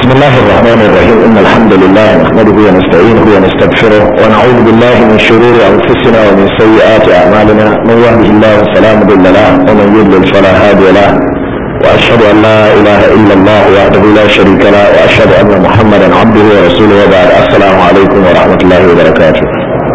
بسم الله الرحمن الرحيم إن الحمد لله نحمده ونستعينه ونستغفره ونعوذ بالله من شرور أنفسنا ومن سيئات أعمالنا من يهده الله فلا مضل له ومن يضلل فلا هادي له وأشهد أن لا إله إلا الله وحده لا شريك له وأشهد أن محمدا عبده ورسوله وبعد السلام عليكم ورحمة الله وبركاته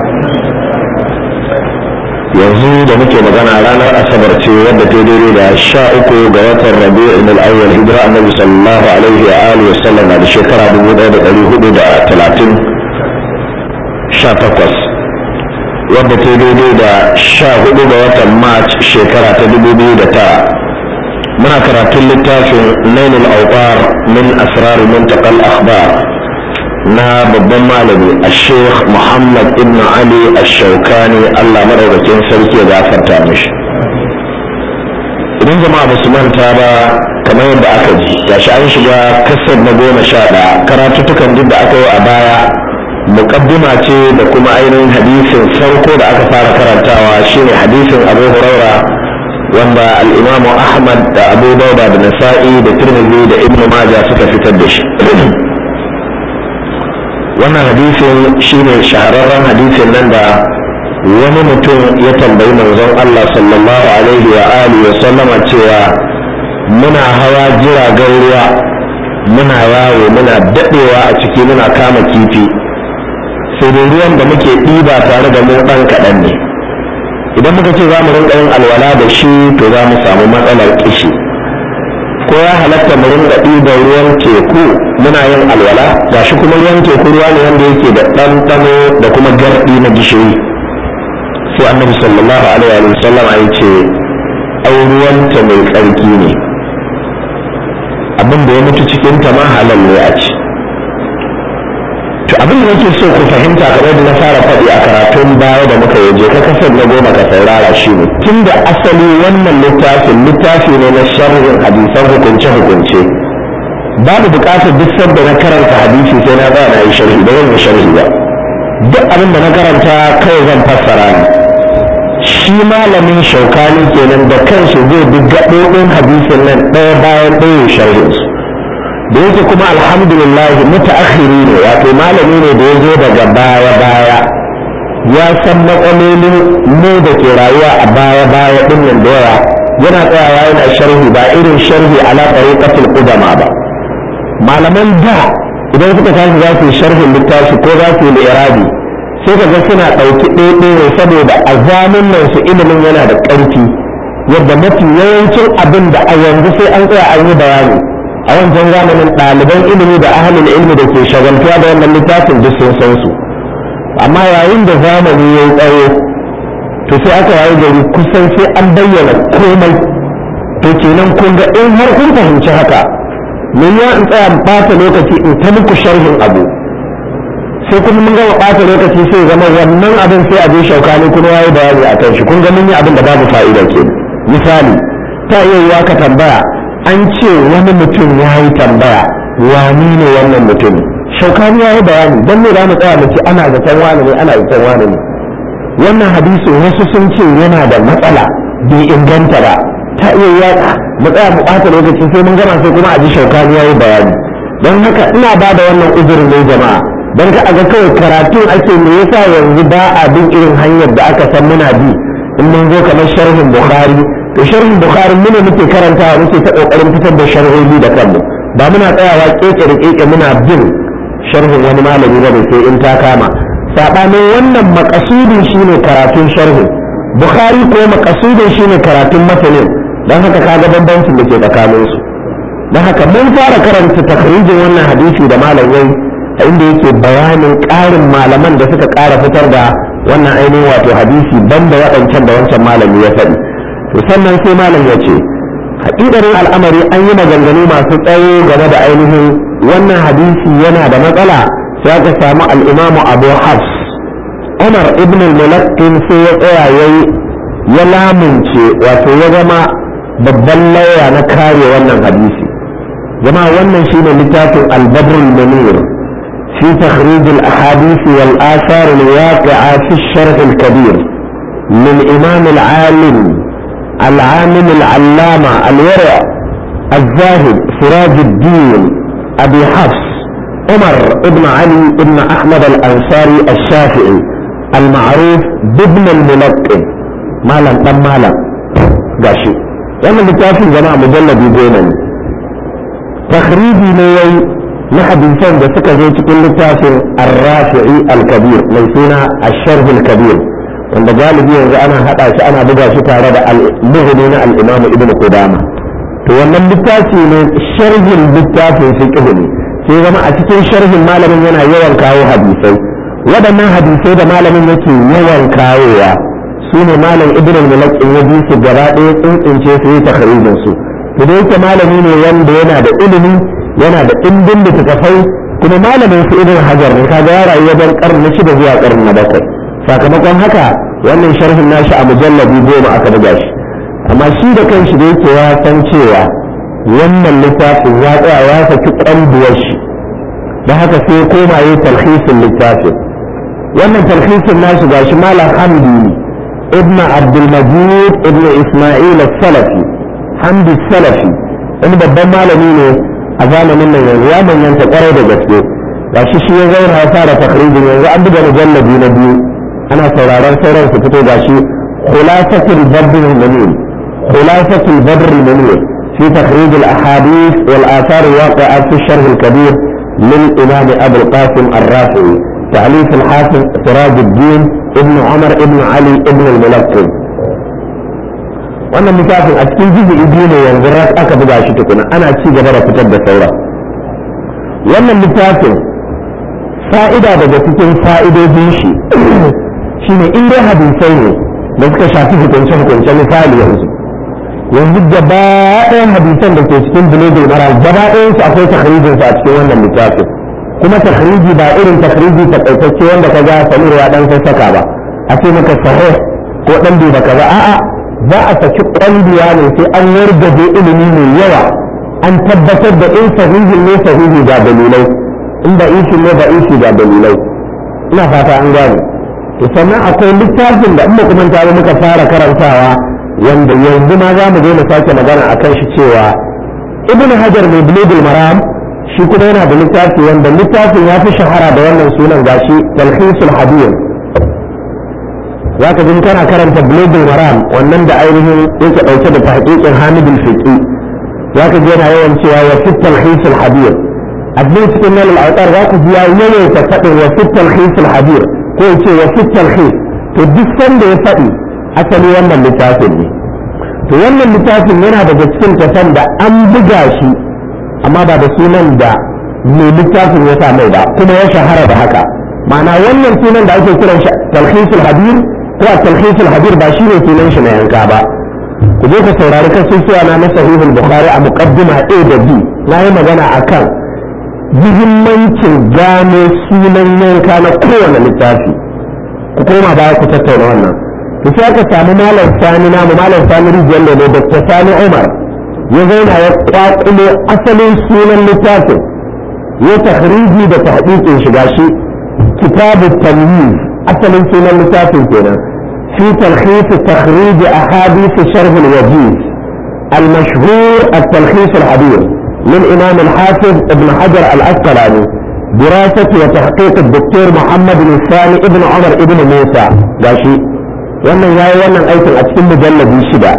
yanzu da muke magana ranar asabar ce wadda ta daidai da sha uku ga watan rabi'in al-awwal hijira annabi sallallahu alaihi wa alihi wa sallam da shekara dubu ɗaya da ɗari hudu da talatin sha takwas wadda ta daidai da sha hudu ga watan march shekara ta dubu biyu da tara muna karatun littafin nailul awqar min asrar muntaqal akhbar na babban malami a sheikh muhammad ibn ali ash-shawkani allah madaukakin sarki ya gafarta mishi idan jama'a ba su manta ba kamar yadda aka ji gashi an shiga kasar na goma sha ɗaya karatuttukan duk da aka yi a baya muƙaddima ce da kuma ainihin hadisin farko da aka fara karantawa shine hadisin abu huraira wanda al'imamu ahmad da abu dauda da nasa'i da tirmidhi da ibnu maja suka fitar da shi wannan hadisin shine shahararren hadisin nan da wani mutum ya tambayi manzon Allah sallallahu alaihi wa alihi wa sallama cewa muna hawa jiragen ruwa muna yawo muna dadewa a ciki muna kama kifi sai dai ruwan da muke ɗiba tare da mu ɗan kaɗan ne idan muka ce za mu rinka yin alwala da shi to za mu samu matsalar kishi ko ya halatta mu rinka ɗiban ruwan teku muna yin alwala gashi kuma ruwan teku ruwa ne wanda yake da ɗanɗano da kuma garɗi na gishiri sai annabi sallallahu alaihi wa sallam ya ce ai ruwanta mai tsarki ne abin da ya mutu cikin ta ma halal ne a ci to abin da nake so ku fahimta kamar da na fara faɗi a karatun baya da muka yaje ka kasar na goma ka saurara shi ne tun da asali wannan littafin littafi ne na sharhin hadisan hukunce-hukunce babu buƙatar duk sanda na karanta hadisi sai na tsaya na yi sharhi da yin sharhi ba duk abin da na karanta kawai zan fassara ne shi malamin shaukani kenan da kanshi zai bi gaɓoɓin hadisin nan ɗaya bayan ɗaya sharhinsu da yake kuma alhamdulillah mutaakhiri ne wato malami ne da ya zo daga baya baya ya san matsalolin mu da ke rayuwa a baya baya din nan da yawa yana tsayawa yana sharhi ba irin sharhi ala tariqatul qudama ba malaman da idan suka tashi za su yi sharhin littafi ko za su yi irabi sai ka ga suna ɗauki ɗaiɗaya saboda a zamin nan su ilimin yana da ƙarfi yadda mafi yawancin abin da a yanzu sai an tsaya an yi bayani a wancan zamanin ɗaliban ilimi da ahalin ilimi da ke shagaltuwa da wannan littafin duk sun san su amma yayin da zamani ya yi tsawo to sai aka yayi gari kusan sai an bayyana komai to kenan kun ga in har kun fahimci haka me ya in tsaya ɓata lokaci in ta muku sharhin abu sai kuma mun gama ɓata lokaci sai zama wannan abin sai a je shaukani kuma ya yi bayani a kan shi kun ga mun yi abin da babu fa'ida ke misali ta iya yiwa ka tambaya an ce wani mutum ya yi tambaya wani ne wannan mutum shaukani ya yi bayani don me za mu tsaya mu ce ana zaton wani ne ana zaton wani ne wannan hadisin wasu sun ce yana da matsala bai inganta ba ta iya yaka mu tsaya mu ɓata lokaci sai mun gama sai kuma a ji shaukani ya yi bayani don haka ina ba da wannan uzurin ne jama'a don ka aga kawai karatun ake me yasa yanzu ba a bin irin hanyar da aka san muna bi in mun zo kamar sharhin bukhari to sharhin bukhari mune muke karantawa muke ta kokarin fitar da sharhohi da kanmu ba muna tsayawa keke da keke muna bin sharhin wani malami ba sai in ta kama sabanin wannan makasudin shine karatun sharhin bukhari ko makasudin shine karatun matanin dan haka kaga bambancin da ke tsakanin su dan haka mun fara karanta takrijin wannan hadisi da malamai a inda yake bayanin ƙarin malaman da suka ƙara fitar da wannan ainihin wato hadisi banda waɗancan da wancan malami ya faɗi to sannan sai malam ya ce haƙiƙarin al'amari an yi maganganu masu tsawo game da ainihin wannan hadisi yana da matsala sai aka samu al'imamu abu hafs umar ibn al-mulaqin sai ya tsaya yayi ya lamunce wato ya zama babban lauya na kare wannan hadisi jama'a wannan shine littafin al-badr al-munir fi takhrij al-ahadith wal athar al-waqi'a fi al-sharh al-kabir للإمام العالم العامل العلامة الورع الزاهد سراج الدين أبي حفص عمر ابن علي ابن أحمد الأنصاري الشافعي المعروف بابن الملقن مالا تم مالا قاشي wannan littafin jama'a mujalladi goma ne takhriji ne yayi na hadisan da suka zo cikin littafin ar-rafi'i al-kabir mai suna ash-sharh al-kabir wanda galibi yanzu ana hada shi ana buga shi tare da al-mughni na al-imam ibn qudama to wannan littafi ne sharhin littafin fiqh ne sai zama a cikin sharhin malamin yana yawan kawo hadisai waɗannan hadisai da malamin yake yawan kawowa su ne malam ibn al-mulaqin ya bi su gaba ɗaya tsintsince su yi takharijin su to da yake malami ne wanda yana da ilimi yana da ɗimbin littattafai kuma malamin su ibn hajar ne kaga ya rayu wajen karni shida zuwa karni na bakwai sakamakon haka wannan sharhin nashi a mujallabi goma aka buga shi amma shi da kanshi da yake ya san cewa wannan littafin ya tsaya ya saki ƙwanduwar shi da haka sai ya koma yi talhisin littafin wannan talhisin nashi gashi malam hamdi ابن عبد المجيد ابن اسماعيل السلفي حمد السلفي wani babban malami ne a zamanin nan yanzu ya manyanta kwarai da gaske ga shi shi ya zauna ya fara takhrijin yanzu an buga mujallabi na biyu ana sauraron sauran su fito ga shi khulasatul badr al-munir khulasatul badr al-munir fi takhrij al-ahadith wal athar al-waqi'a fi sharh al-kabir lil imam abu al-qasim ar-rafi'i تعليق الحافظ سراج الدين ابن عمر ابن علي ابن الملقب wannan littafin a cikin jizi biyu ne yanzu ras aka buga shi tukuna ana ci gaba da fitar da saura wannan littafin fa'ida daga cikin fa'idojin shi shine in dai hadisai ne da suka shafi hukunce hukunce misali yanzu yanzu gaba ɗayan hadisan da ke cikin bulogul mara gaba ɗayan su akwai tahrijin su a cikin wannan littafin kuma takhriji ba irin takhriji takaitacce wanda ka ga samir ya dan sassaka ba a ce maka sahih ko dan bai baka ba a'a za a saki kwandiya ne sai an wargaje ilimi mai yawa an tabbatar da in sahihi ne sahihi ga dalilai in da ishi ne da ishi ga dalilai ina fata an gane to sannan akwai littafin da in ba kuma ta muka fara karantawa wanda yanzu ma za mu je mu sake magana akan shi cewa ibnu hajar mai bulugul maram shi kuma yana da littafi wanda littafin ya fi shahara da wannan sunan gashi talhisul hadiyar za ka ji kana karanta bulogul maram wannan da ainihin yake ɗauke da tahqiqin hamidul fiqi za ka ji yana yawan cewa wa fi talhisul hadiyar a cikin nan al'autar za ka ji ya yawaita faɗin wa fi talhisul hadiyar ko ya ce wa fi talhis to duk sanda ya faɗi asali wannan littafin ne to wannan littafin yana daga cikin kasan da an buga shi amma ba da sunan da mai littafin ya sa mai ba kuma ya shahara da haka ma'ana wannan sunan da ake kiran shi talhisul hadir ko a talhisul hadir ba shi ne sunan shi na yanka ba ku je ka saurari kasusuwa na na sahihul bukhari a muqaddima a da b na yi magana akan muhimmancin gano sunan yanka na kowane littafi ku koma baya ku tattauna wannan to sai aka samu malam sani namu malam sani rijiyar da dr sani umar ya zauna ya kwakulo asalin sunan littafin ya tahriji da tahqiqin shiga shi kitabu tamyiz asalin sunan littafin kenan fi talkhis takhrij ahadith sharh al-wajiz المشهور التلخيص الحديث للإمام الحافظ ابن حجر الأسقلاني دراسة وتحقيق الدكتور محمد الثاني ابن عمر ابن موسى قاشي wannan yayi wannan aikin a cikin mujallabi shida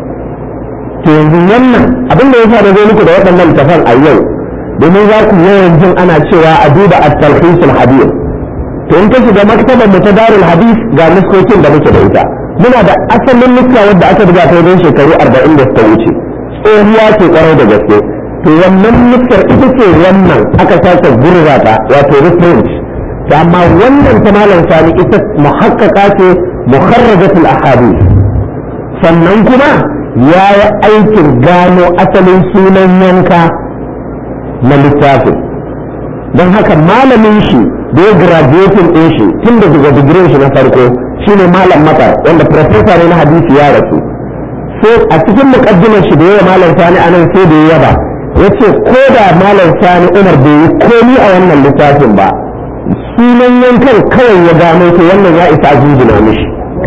to yanzu wannan abin da yasa da zo muku da waɗannan tafan a yau domin za ku yawan jin ana cewa a duba at-talhis al-hadith to in ka shiga maktabar mu ta darul hadith ga nuskokin da muke da ita muna da asalin nuska wadda aka buga ta wajen shekaru 40 da suka wuce tsohuwa ce kwarai da gaske to wannan nuskar ita ce wannan aka sake gurza ta wato reprint to amma wannan ta malam sani ita muhakkaka ce mukharrajatul ahadith sannan kuma ya yi aikin gano asalin sunan yanka na littafin don haka malamin shi da ya graduating ɗin shi tun da daga digirin shi na farko shine malam makar wanda professor ne na hadisi ya rasu sai a cikin mukaddimar shi da yawa malam sani anan sai da ya yaba yace ko da malam sani umar bai yi komi a wannan littafin ba sunan yankan kawai ya gano to wannan ya isa jinjina mishi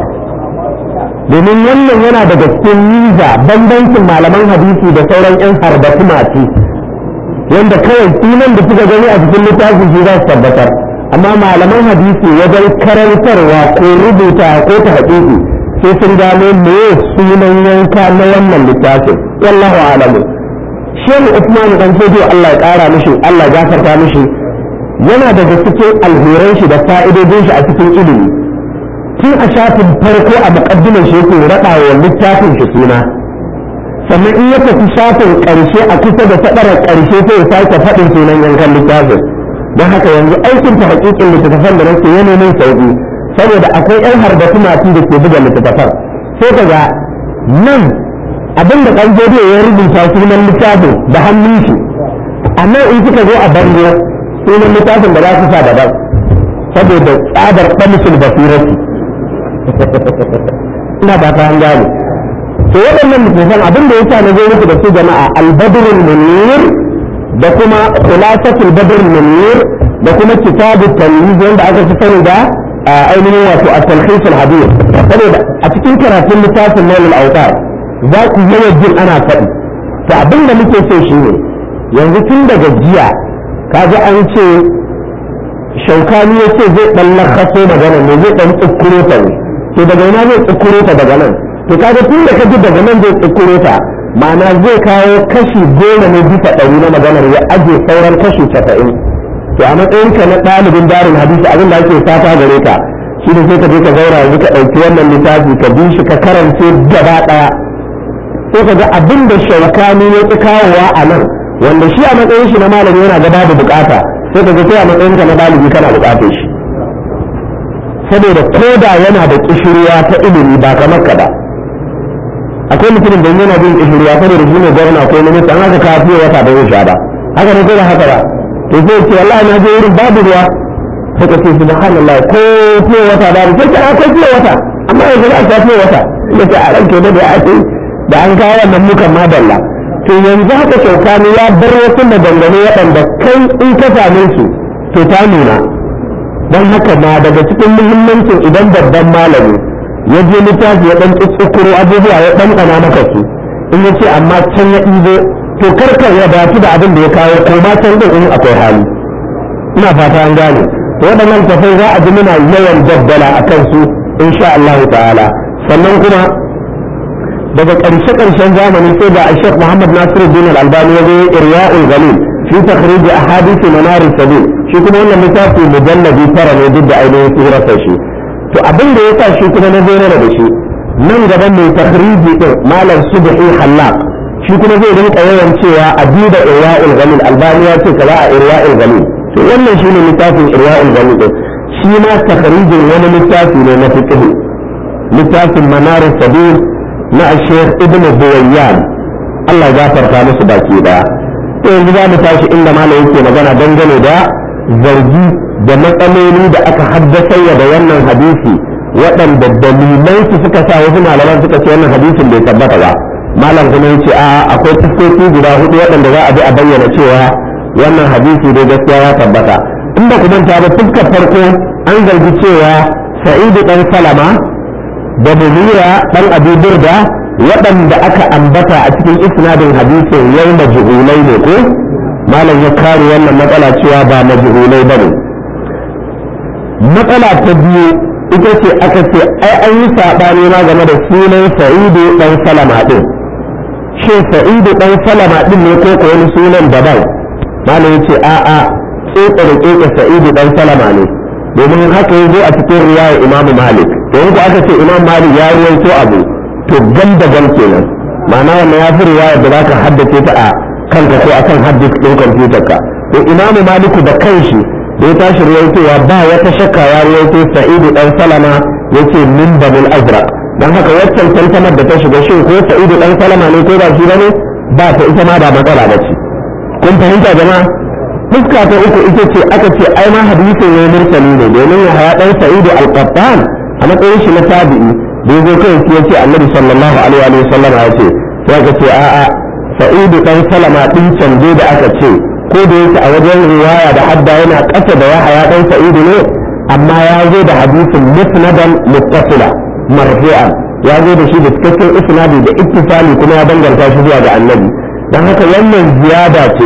domin wannan yana daga cikin niza bambancin malaman hadisi da sauran 'yan harbatu masu wanda kawai sunan da suka gani a cikin littafin shi za su tabbatar amma malaman hadisi wajen karantarwa ko rubuta ko ta haƙiƙi sai sun gano me sunan yanka na wannan littafin wallahu alamu shehu usman dan sojo Allah ya ƙara mishi Allah ya gafarta mishi yana daga cikin alheran shi da fa'idodin shi a cikin ilimi tun a shafin farko a muƙaddimar shi yake raɗa wa littafin shi suna sannan in ya tafi shafin ƙarshe a kusa da taɓarar ƙarshe sai ya sake faɗin sunan yankan littafin don haka yanzu aikin ta haƙiƙin littattafan da nake yana min sauƙi saboda akwai ƴan harbatu masu da ke buga littattafan sai ka ga nan abin da ɗan ya rubuta sunan littafin da hannun shi a nan in suka zo a bango sunan littafin da za su sa daban saboda tsadar ɗamisul basirati ina ba ta gane to waɗannan littattafan abin da yasa na zo muku da su jama'a albadrul munir da kuma khulasatul badrul munir da kuma kitabut tamyiz wanda aka fi sani da ainihin wato at-talkhis al-hadith saboda a cikin karatun littafin nail al-awtar za ku yawa jin ana faɗi to abin da muke so shine yanzu tun daga jiya kaga an ce shaukani ya ce zai ɗan lakaso magana ne zai ɗan tsukuro ta ne to daga ina zai tsukuro ta daga nan to kaga tun da ka ji daga nan zai tsukuro ta ma'ana zai kawo kashi goma ne bisa ɗari na maganar ya aje sauran kashi casa'in to a matsayin ka na ɗalibin darin hadisi abin da ake fata gare ka shi ne sai ka je ka zauna yanzu ka ɗauki wannan littafi ka bi shi ka karance gaba ɗaya sai ka ga abin da shaukani ya ƙi kawowa a nan wanda shi a matsayin shi na malami yana gaba da bukata sai ka ga sai a matsayin ka na ɗalibi kana bukatar shi saboda koda yana da kishirwa ta ilimi ba kamar ka ba akwai mutumin da yana bin kishirwa saboda shi ne gwamna ko minista an haka kafiyo wata ba zai sha ba haka ne ko ba haka ba to sai ce wallahi na je wurin babu ruwa sai ka ce subhanallah ko fiye wata babu sai ka akwai fiye wata amma yanzu za a sha fiye wata da ke a ranke da da ake da an kawo wannan mukan madalla to yanzu haka shaukani ya bar wasu maganganu waɗanda kai in ka same su to ta nuna don haka na daga cikin muhimmancin idan babban malami ya je littafi ya ɗan tsukuro abubuwa ya ɗan ɗana maka su in ya ce amma can ya ɗibo to karka ya datu da abin da ya kawo ko ma can ɗin in akwai hali ina fata an gane to waɗannan tafai za a ji muna yawan daddala a kansu insha Allah ta'ala sannan kuma daga ƙarshe ƙarshen zamani sai ga Sheikh Muhammad Nasiruddin Al-Albani ya zo Irya'ul Ghalil fi takhrij ahadith manar sabil shi kuma wannan littafi mujalladi tara ne duk da ainihin surarsa shi to abin da yasa shi kuma na zo da shi nan gaban mai takhriji din malam subhi hallaq shi kuma zai rinka yawan cewa a duba Irya'ul Ghalil Albani ya ce kaza a Irya'ul Ghalil to wannan shine littafin Irya'ul Ghalil din shi ma takhrijin wani littafi ne na fiqh littafin manar sabil na Sheikh Ibn Buwayyan Allah ya gafarta musu baki daya to yanzu za mu tashi inda malam yake magana dangane da zargi da matsaloli da aka haddasa da wannan hadisi waɗanda dalilan su suka sa wasu malaman suka ce wannan hadisin bai tabbata ba malam kuma yace a akwai fuskoki guda hudu waɗanda za a bi a bayyana cewa wannan hadisi dai gaskiya ya tabbata in ba ku manta ba fuskar farko an zargi cewa sa'idu dan salama da munira dan abi burda waɗanda aka ambata a cikin isnadin hadisin yau majhulai ne ko malam ya kare wannan matsala cewa ba majhulai bane matsala ta biyu ita ce aka ce ai an yi saɓani ma game da sunan sa'idu dan salama din shin sa'idu dan salama din ne ko ko wani sunan daban malam ya ce a'a tsotsa da keke sa'idu dan salama ne domin haka ya zo a cikin riwaya imamu malik don ku aka ce imam malik ya ruwaito abu to gam da gam kenan ma'ana wannan ya fi riwaya da zaka haddace ta a kanka ko akan haddis ɗin kwamfutar ka to imamu maliku da kanshi da ya tashi ruwaitowa ba wata shakka ya ruwaito sa'idu dan salama yace min banil azraq dan haka waccan tantamar da ta shiga shin ko sa'idu dan salama ne ko ba shi bane ba ta ita ma ba matsala ba ce kun fahimta jama'a fuska ta uku ita ce aka ce ai ma hadisin ne mursali ne domin ya haya dan sa'idu al-qattan a matsayin shi na tabi'i da yazo kai ya ce annabi sallallahu alaihi wa sallam ya ce sai aka ce a'a sa'idu dan salama din canje da aka ce ko da yake a wajen riwaya da hadda yana kasa da yahaya dan sa'idu ne amma ya zo da hadisin musnadan muttasila marfu'an ya zo da shi da cikakken isnadi da ittifali kuma ya danganta shi zuwa ga annabi dan haka wannan ziyada ce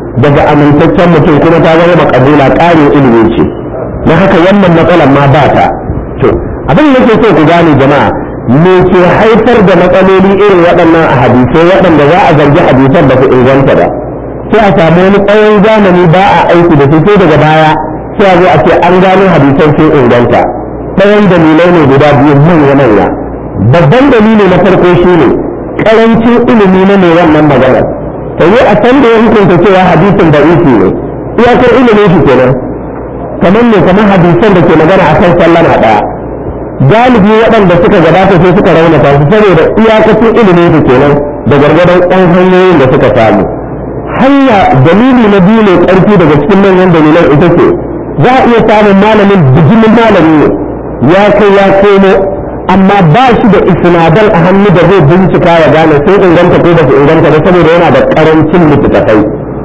daga amintaccen mutum kuma ta zama makabula ƙarin ilimi ce na haka wannan matsalar ma ba ta to abin da nake so ku gane jama'a me ke haifar da matsaloli irin waɗannan a hadisai waɗanda za a zargi hadisan ba su inganta ba sai a samu wani tsawon zamani ba a aiki da su sai daga baya sai a zo a ce an gano hadisan sun inganta ɗayan dalilai ne guda biyu manya manya babban dalili na farko shine karancin ilimi na mai wannan maganar ta yi a san da ya hukunta cewa hadisin da isi ne iyakar ilimin shi kenan kamar ne kamar hadisan da ke magana a kan sallama ɗaya galibi waɗanda suka gabata sai suka raunata su saboda iyakacin ilimin su kenan da gargadon ɗan hanyoyin da suka samu hanya dalili na biyu ne ƙarfi daga cikin manyan dalilan ita ce za a iya samun malamin bijimin malami ne ya kai ya komo amma ba shi da isnadan a hannu da zai bincika ya gane sai inganta ko ba su inganta ba saboda yana da ƙarancin littattafai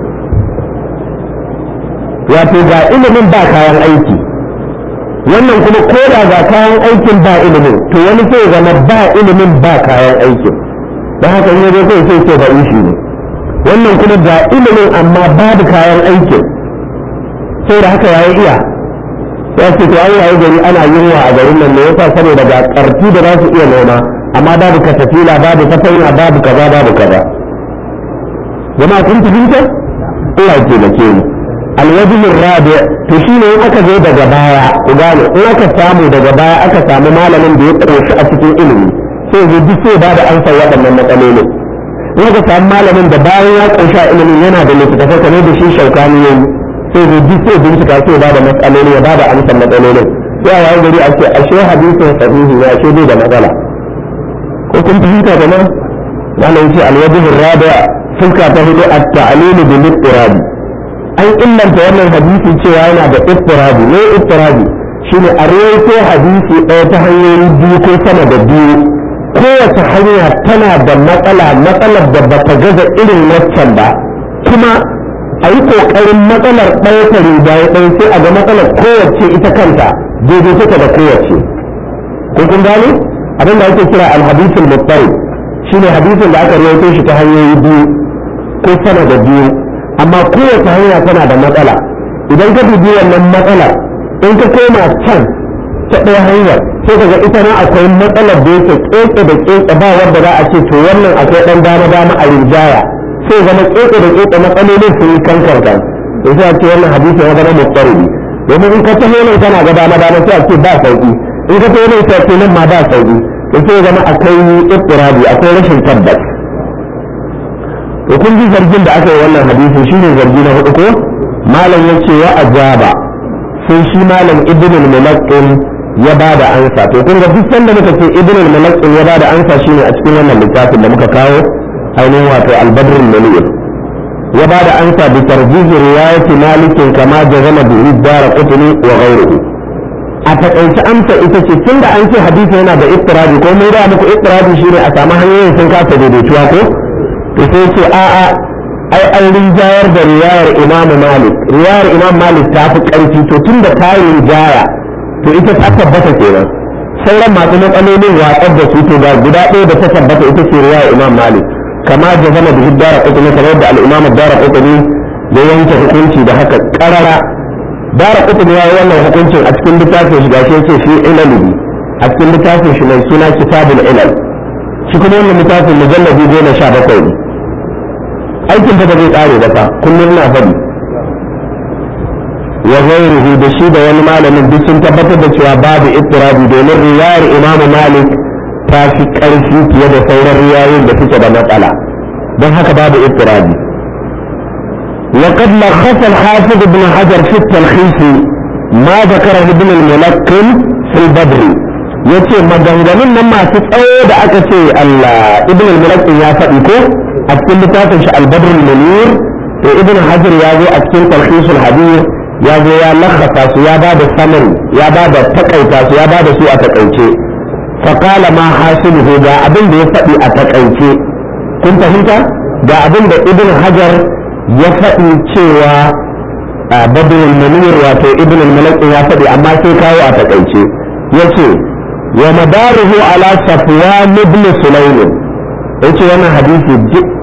wato ga ilimin ba kayan aiki wannan kuma ko da ga kayan aikin ba ilimin to wani sai zama ba ilimin ba kayan aikin don haka in yazo kai sai ce ba ishi ne wannan kuma ga ilimin amma babu kayan aikin sai da haka yayi iya ya ce to Allah ya gari ana yunwa a garin nan ne yasa saboda ga karfi da za su iya noma amma babu katafila babu tafaina babu kaza babu kaza jama'a kun fahimta Allah ya taimake mu alwajin rabi to shine in aka zo daga baya ku gane in aka samu daga baya aka samu malamin da ya koshi a cikin ilimi sai zai duk sai ba da ansa waɗannan matsalolin in aka samu malamin da bayan ya koshi a ilimin yana da littattafai kamar da shi shaukani yayi sai zai duk sai bincika sai ba da matsaloli ya ba da amsar matsalolin sai a yayin gari a ce ashe hadisin sahihi ne ashe bai da matsala ko kun fahimta da nan malam ce alwajin rabi fuska ta hudu at-ta'lilu bil ittirabi an illanta wannan hadisi cewa yana da ittirabi ne ittirabi shine a rawaito hadisi ɗaya ta hanyoyi biyu ko sama da biyu kowace hanya tana da matsala matsalar da bata gaza irin waccan ba kuma a yi ƙoƙarin matsalar ɗaya ta rinjaye ɗaya sai a ga matsalar kowace ita kanta daidai take da kowace ko kun gane abin da ake kira alhadisul muttari shine hadisin da aka rawaito shi ta hanyoyi biyu ko sama da biyu amma kowace hanya tana da matsala idan ka dubi wannan matsalar in ka koma can ta ɗaya hanyar sai ka ga ita ma akwai matsalar da yake keke da keke ba wanda za a ce to wannan akwai ɗan dama dama a rinjaya sai zama keke da keke matsalolin sun yi kankar kan da sai a ce wannan hadisi ya zama mutsaribi domin in ka taho nan kana ga dama dama sai a ce ba sauki in ka taho nan sai a ce nan ma ba sauki da sai zama akwai ittirabi akwai rashin tabbas to kun ji zargin da aka yi wannan hadisi shine zargi na hudu ko malam yace wa ajaba sai shi malam ibn al-mulaqqin ya bada ansa to kun ga duk sanda muka ce ibn al-mulaqqin ya bada ansa shine a cikin wannan littafin da muka kawo ainihin wato al-badr al-munir ya bada ansa bi tarjih riwayat malik kama jazama bi dara qutni wa ghayrihi a takaice amsa ita ce tunda an ce hadisi yana da ittirabi ko mun ga muku ittirabi shine a samu hanyoyin sun kasa daidaituwa ko to sai ce a'a ai an rinjayar da riwayar imam malik riwayar imam malik ta fi karfi to tun da ta rinjaya to ita ta tabbata kenan sauran masu matsalolin watsar da su to ga guda ɗaya da ta tabbata ita ce riwayar imam malik kama da zama da hiddara kutumi kamar da al'imam dara kutumi ya yanke hukunci da haka karara dara kutumi ya yi wannan hukuncin a cikin littafin shi gashi yace shi ilalibi a cikin littafin shi mai suna kitabul ilal shi kuma wannan littafin mujallabi goma sha bakwai ne aikin ta zai tsare ba fa kullum na faɗi wa ghayruhu da shi da wani malamin duk sun tabbatar da cewa babu ittirabi domin riwayar imam malik ta fi ƙarfi fiye da sauran riwayoyin da suke da matsala don haka babu ittirabi وقد لخص الحافظ ابن حجر في التلخيص ما ذكره ابن الملقن في البدر yace maganganun nan masu tsawo da aka ce Allah ibn al-mulaqin ya faɗi ko a cikin littafin shi al-badr al-munir to ibn hajar ya zo a cikin talkhis al-hadir ya zo ya lakhasa su ya ba da summary ya ba da takaita su ya ba da su a takaice fa qala ma hasiluhu ga abin da ya faɗi a takaice kun fahimta ga abin da ibn hajar ya faɗi cewa badr al-munir wato ibn al-mulaqin ya faɗi amma sai kawo a takaice yace ومداره على صفوان بن سليم yace wannan hadisi duk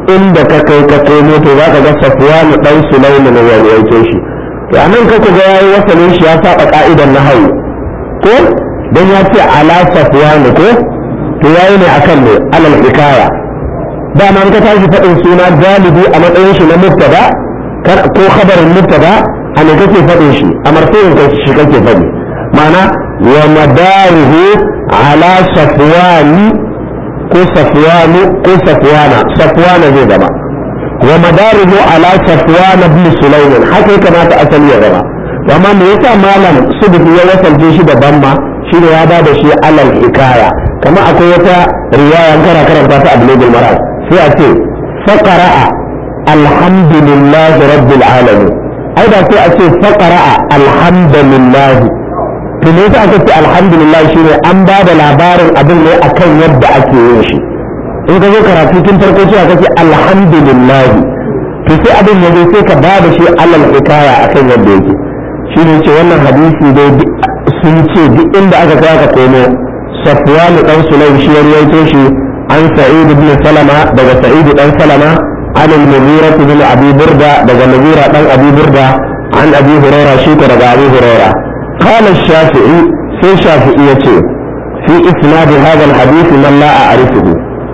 inda ka kai ka komo to za ka ga safwanu dan sulaiman ya rawaito shi to anan ka ga yayi wasalin shi ya saba ka'idar nahawu ko dan ya ce ala safwanu ko to yayi ne akan ne alal hikaya dama an ka tashi faɗin suna galibi a matsayin shi na mubtada ko khabarin mubtada a ne kake faɗin shi a marfu'in ka shi kake faɗi ma'ana wa madaruhu ala safwani ko safwanu ko safwana safwana zai zama wa madaruhu ala safwana ibn sulaiman haka ya kamata asali ya zama amma me yasa malam subuti ya wasalce shi da bamma shi ne ya ba da shi alal hikaya kama akwai wata riwaya kara karanta ta abulugul maram sai a ce faqara'a alhamdulillah rabbil alamin ai da sai a ce faqara'a alhamdulillah to me yasa aka ce alhamdulillah shine an ba da labarin abin ne akan yadda ake yin shi in ka zo karatu tun farko cewa kake alhamdulillah to sai abin ya zo sai ka ba da shi alal hikaya akan yadda yake shine ce wannan hadisi dai sun ce duk inda aka kai aka komo safwan dan sulaim shi ya rawaito shi an sa'id ibn salama daga sa'id dan salama an al-mughira ibn abi burda daga mughira dan abi burda an abi hurairah shi ko daga abi hurairah قال الشافعي في شافعي في إسناد هذا الحديث من لا أعرفه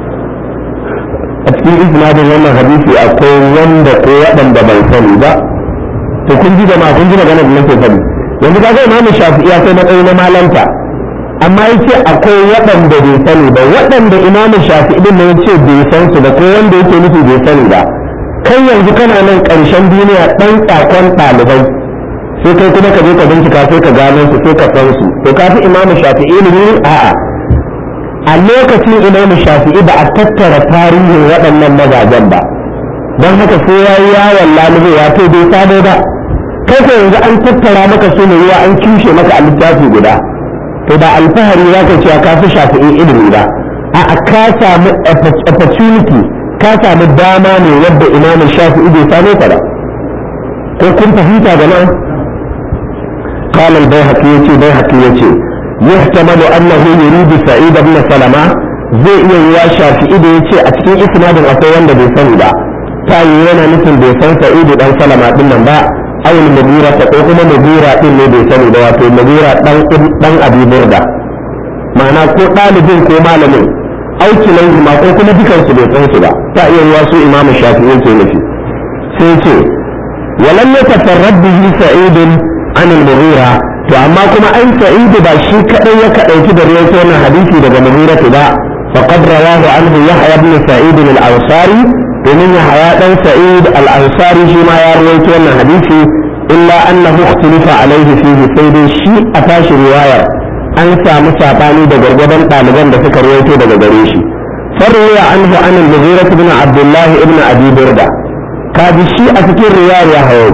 في إسناد هذا الحديث أقول وند قوة بل سني با تكون جدا ما كنت magana da nake sani yanzu kaga imam shafi'i ya kai matsayi na malanta amma yace akwai waɗanda bai sani ba waɗanda imam shafi'i din ne yace bai san su ba ko wanda yake nufi bai sani ba kai yanzu kana nan ƙarshen duniya ɗan tsakon ɗalibai sai kai kuma ka je ka bincika sai ka gano su sai ka san su to ka fi imamu shafi'i ne a'a a lokacin imamu shafi'i ba a tattara tarihin waɗannan mazajen ba don haka sai ya yi yawon lalubu ya to bai sabo ba kai ko yanzu an tattara maka su ne ruwa an cushe maka a littafi guda to ba alfahari za ka cewa ka fi shafi'i ilimi ba a ka samu opportunity ka samu dama ne yadda imamu shafi'i bai same ka ba ko kun fahimta jama'a قال البيهقي يتي بيهقي يتي يحتمل أنه يريد سعيد بن سلمة zai iya yiwa shafi'i da ya ce a cikin isnadin akwai wanda bai sani ba ta yi yana nufin bai san sa'idu dan salama din nan ba awul mabira ta ko kuma mabira din ne bai sani ba wato mabira dan dan abi burda ma'ana ko ɗalibin ko malamin auki laihi ma ko kuma dukan su bai san su ba ta iya yiwa su imamu shafi'i ke nufi sai ce walam yatafarrad bihi sa'idun عن المغيرة to amma kuma an sa'idu ba shi kadai ya kadauki da riwayat wannan hadisi daga mughira ba faqad rawahu anhu yahya ibn sa'id al-ansari domin yahya dan sa'id al-ansari shi ma ya rawaito wannan hadisi illa annahu ikhtalafa alaihi fihi sai dai shi a tashi riwayar an samu sabani da gargadan ɗaliban da suka rawaito daga gare shi farwaya anhu an al-mughira ibn abdullah ibn abi burda kaji shi a cikin riwayar ya hawo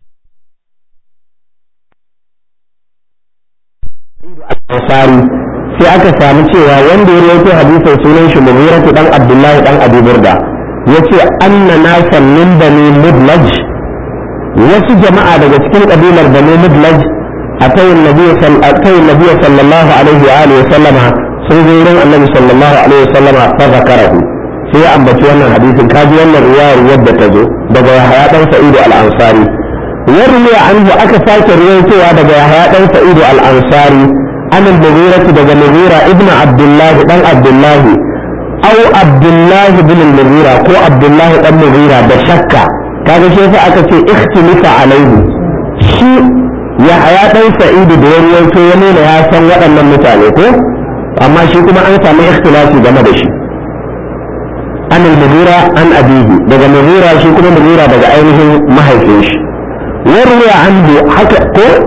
ansari sai aka samu cewa wanda ya rawaito hadisin sunan shi mughiratu dan abdullahi dan abi burda yace anna nasan min bani mudlaj wasu jama'a daga cikin kabilar bani mudlaj atay annabi annabi sallallahu alaihi wa alihi sallama sun zo wurin annabi sallallahu alaihi wa sallama fa zakarahu sai ya ambaci wannan hadisin kaji wannan riwayar yadda ta zo daga yahya dan sa'idu al-ansari yarwi anhu aka sake riwayowa daga yahya dan sa'idu al-ansari عن المغيرة دجا مغيرة ابن عبد الله بن عبد الله أو عبد الله بن المغيرة كو عبد الله بن مغيرة بشكة كذا شيء أكا اختلف عليه شيء يا حياة سعيد دون يوتو يمين يا سن وأن متعلق أما شيء كما أنت ما اختلافي جمع شيء عن المغيرة عن أبيه دجا مغيرة شيء كما مغيرة دجا أينه ما هيفيش وروي عنه حكى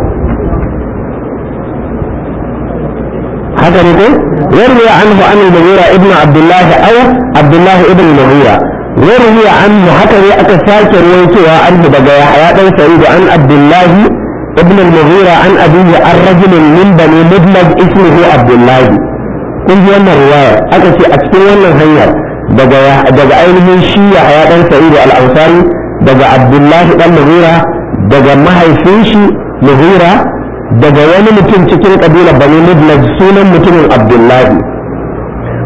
haka ne ko yarwi anhu an al-mughira ibn abdullah aw abdullah ibn al-mughira yarwi anhu haka ne aka sake ruwaitowa anhu daga yahya dan sa'id an abdullah ibn al-mughira an abihi an rajul min bani mudlaj ismuhu abdullah kun ji wannan riwaya aka ce a cikin wannan hanyar daga daga ainihin shi yahya dan sa'id al-ansari daga abdullah dan mughira daga mahaifin shi mughira daga wani mutum cikin kabilar bani mudlaj sunan mutumin abdullahi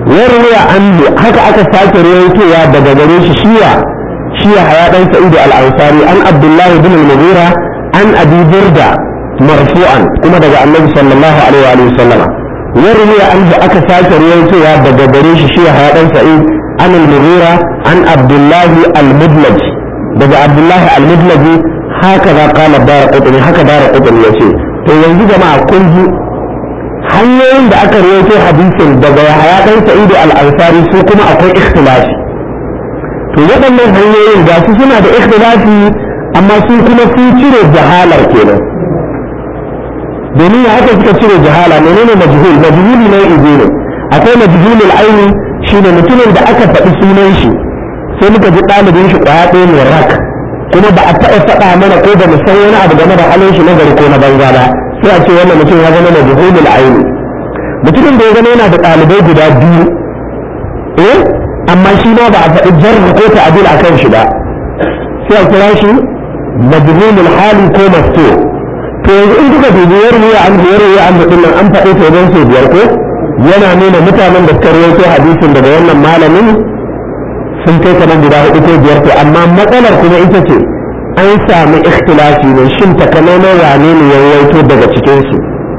warwaya anhu haka aka sake rawaitowa daga gare shi shiya shiya haya dan sa'idu al-ansari an abdullahi bin al-mughira an abi burda marfu'an kuma daga annabi sallallahu alaihi wa sallama warwaya anhu aka sake rawaitowa daga gare shi shiya haya dan sa'id an al-mughira an abdullahi al-mudlaj daga abdullahi al-mudlaji haka za kala dara kutumi haka dara kutumi ya ce to yanzu jama'a kun ji hanyoyin da aka rawaito hadisin daga yahaya dan sa'idu al-ansari su kuma akwai ikhtilafi to waɗannan hanyoyin ga su suna da ikhtilafi amma su kuma sun cire jahalar kenan domin ya haka suka cire jahala menene majhul majhul ne ido ne akwai majhulul aini shine mutumin da aka faɗi sunan shi sai muka ji ɗalibin shi ƙwaya ɗaya ne rak kuma ba a taɓa faɗa mana ko ba mu san wani abu game da halin shi na gari ko na banza ba sai a ce wannan mutum ya zama majhulul aini mutumin da ya zama yana da ɗalibai guda biyu eh amma shi ma ba a faɗi jarh ko ta'dil akan shi ba sai a kira shi majhulul hali ko maftu to yanzu in kuka dubi yarwiya an yarwiya an da nan an faɗi to don sau biyar ko yana nuna mutanen da suka rawaito hadisin daga wannan malamin sun kai kamar guda hudu ko biyar to amma matsalar kuma ita ce an sami ikhtilafi ne shin takamaiman wane ne ya rawaito daga cikin su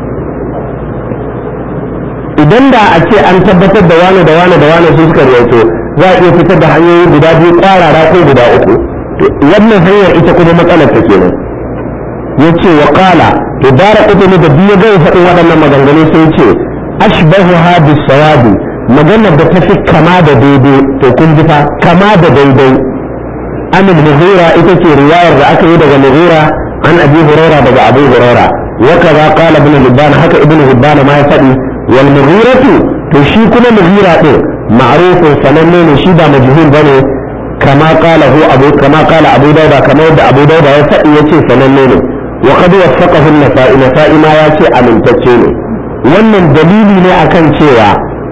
idan da a ce an tabbatar da wane da wane da wane su suka rawaito za a iya fitar da hanyoyi guda biyu kwarara ko guda uku to wannan hanyar ita kuma matsalar ta kenan yace wa qala to dara kutuni da biyu ga faɗin waɗannan maganganu sai ce ashbahu hadis sawabi maganar da ta fi kama da daidai to kun ji fa kama da daidai an mughira ita ce riwayar da aka yi daga mughira an abi huraira daga abu huraira wa kaza qala ibn hibban haka ibn hibban ma ya faɗi wal mughiratu to shi kuma mughira din ma'rufun sananne ne shi ba majhul bane kama qala hu abu kama qala abu dauda kama yadda abu dauda ya faɗi yace sananne ne wa qad waffaqahu an-nasa'i nasa'i ma yace amintacce ne wannan dalili ne akan cewa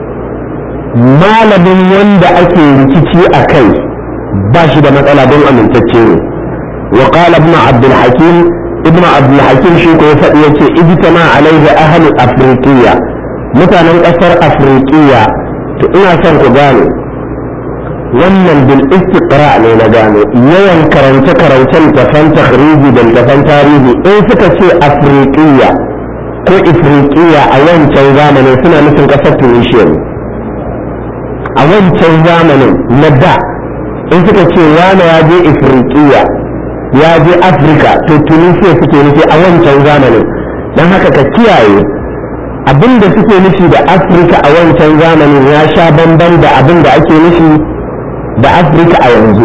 malamin wanda ake rikici a kai ba shi da matsala don amintacce ne wa qala ibn abdul hakim ibn abdul hakim shi ko ya faɗi yace ijtama alaihi ahli afriqiya mutanen ƙasar afriqiya to ina son ku gane wannan bil istiqra ne na gane yawan karance karancen tafan takhriji da tafan tarihi in suka ce afriqiya ko ifriqiya a wancan zamanin suna nufin ƙasar tunisia ne a wancan zamanin na da in suka ce wane ya je ifriqiya ya je afirka to tunisia suke nufi a wancan zamanin don haka ka kiyaye abin da suke nufi da afirka a wancan zamanin ya sha bamban da abin da ake nufi da afirka a yanzu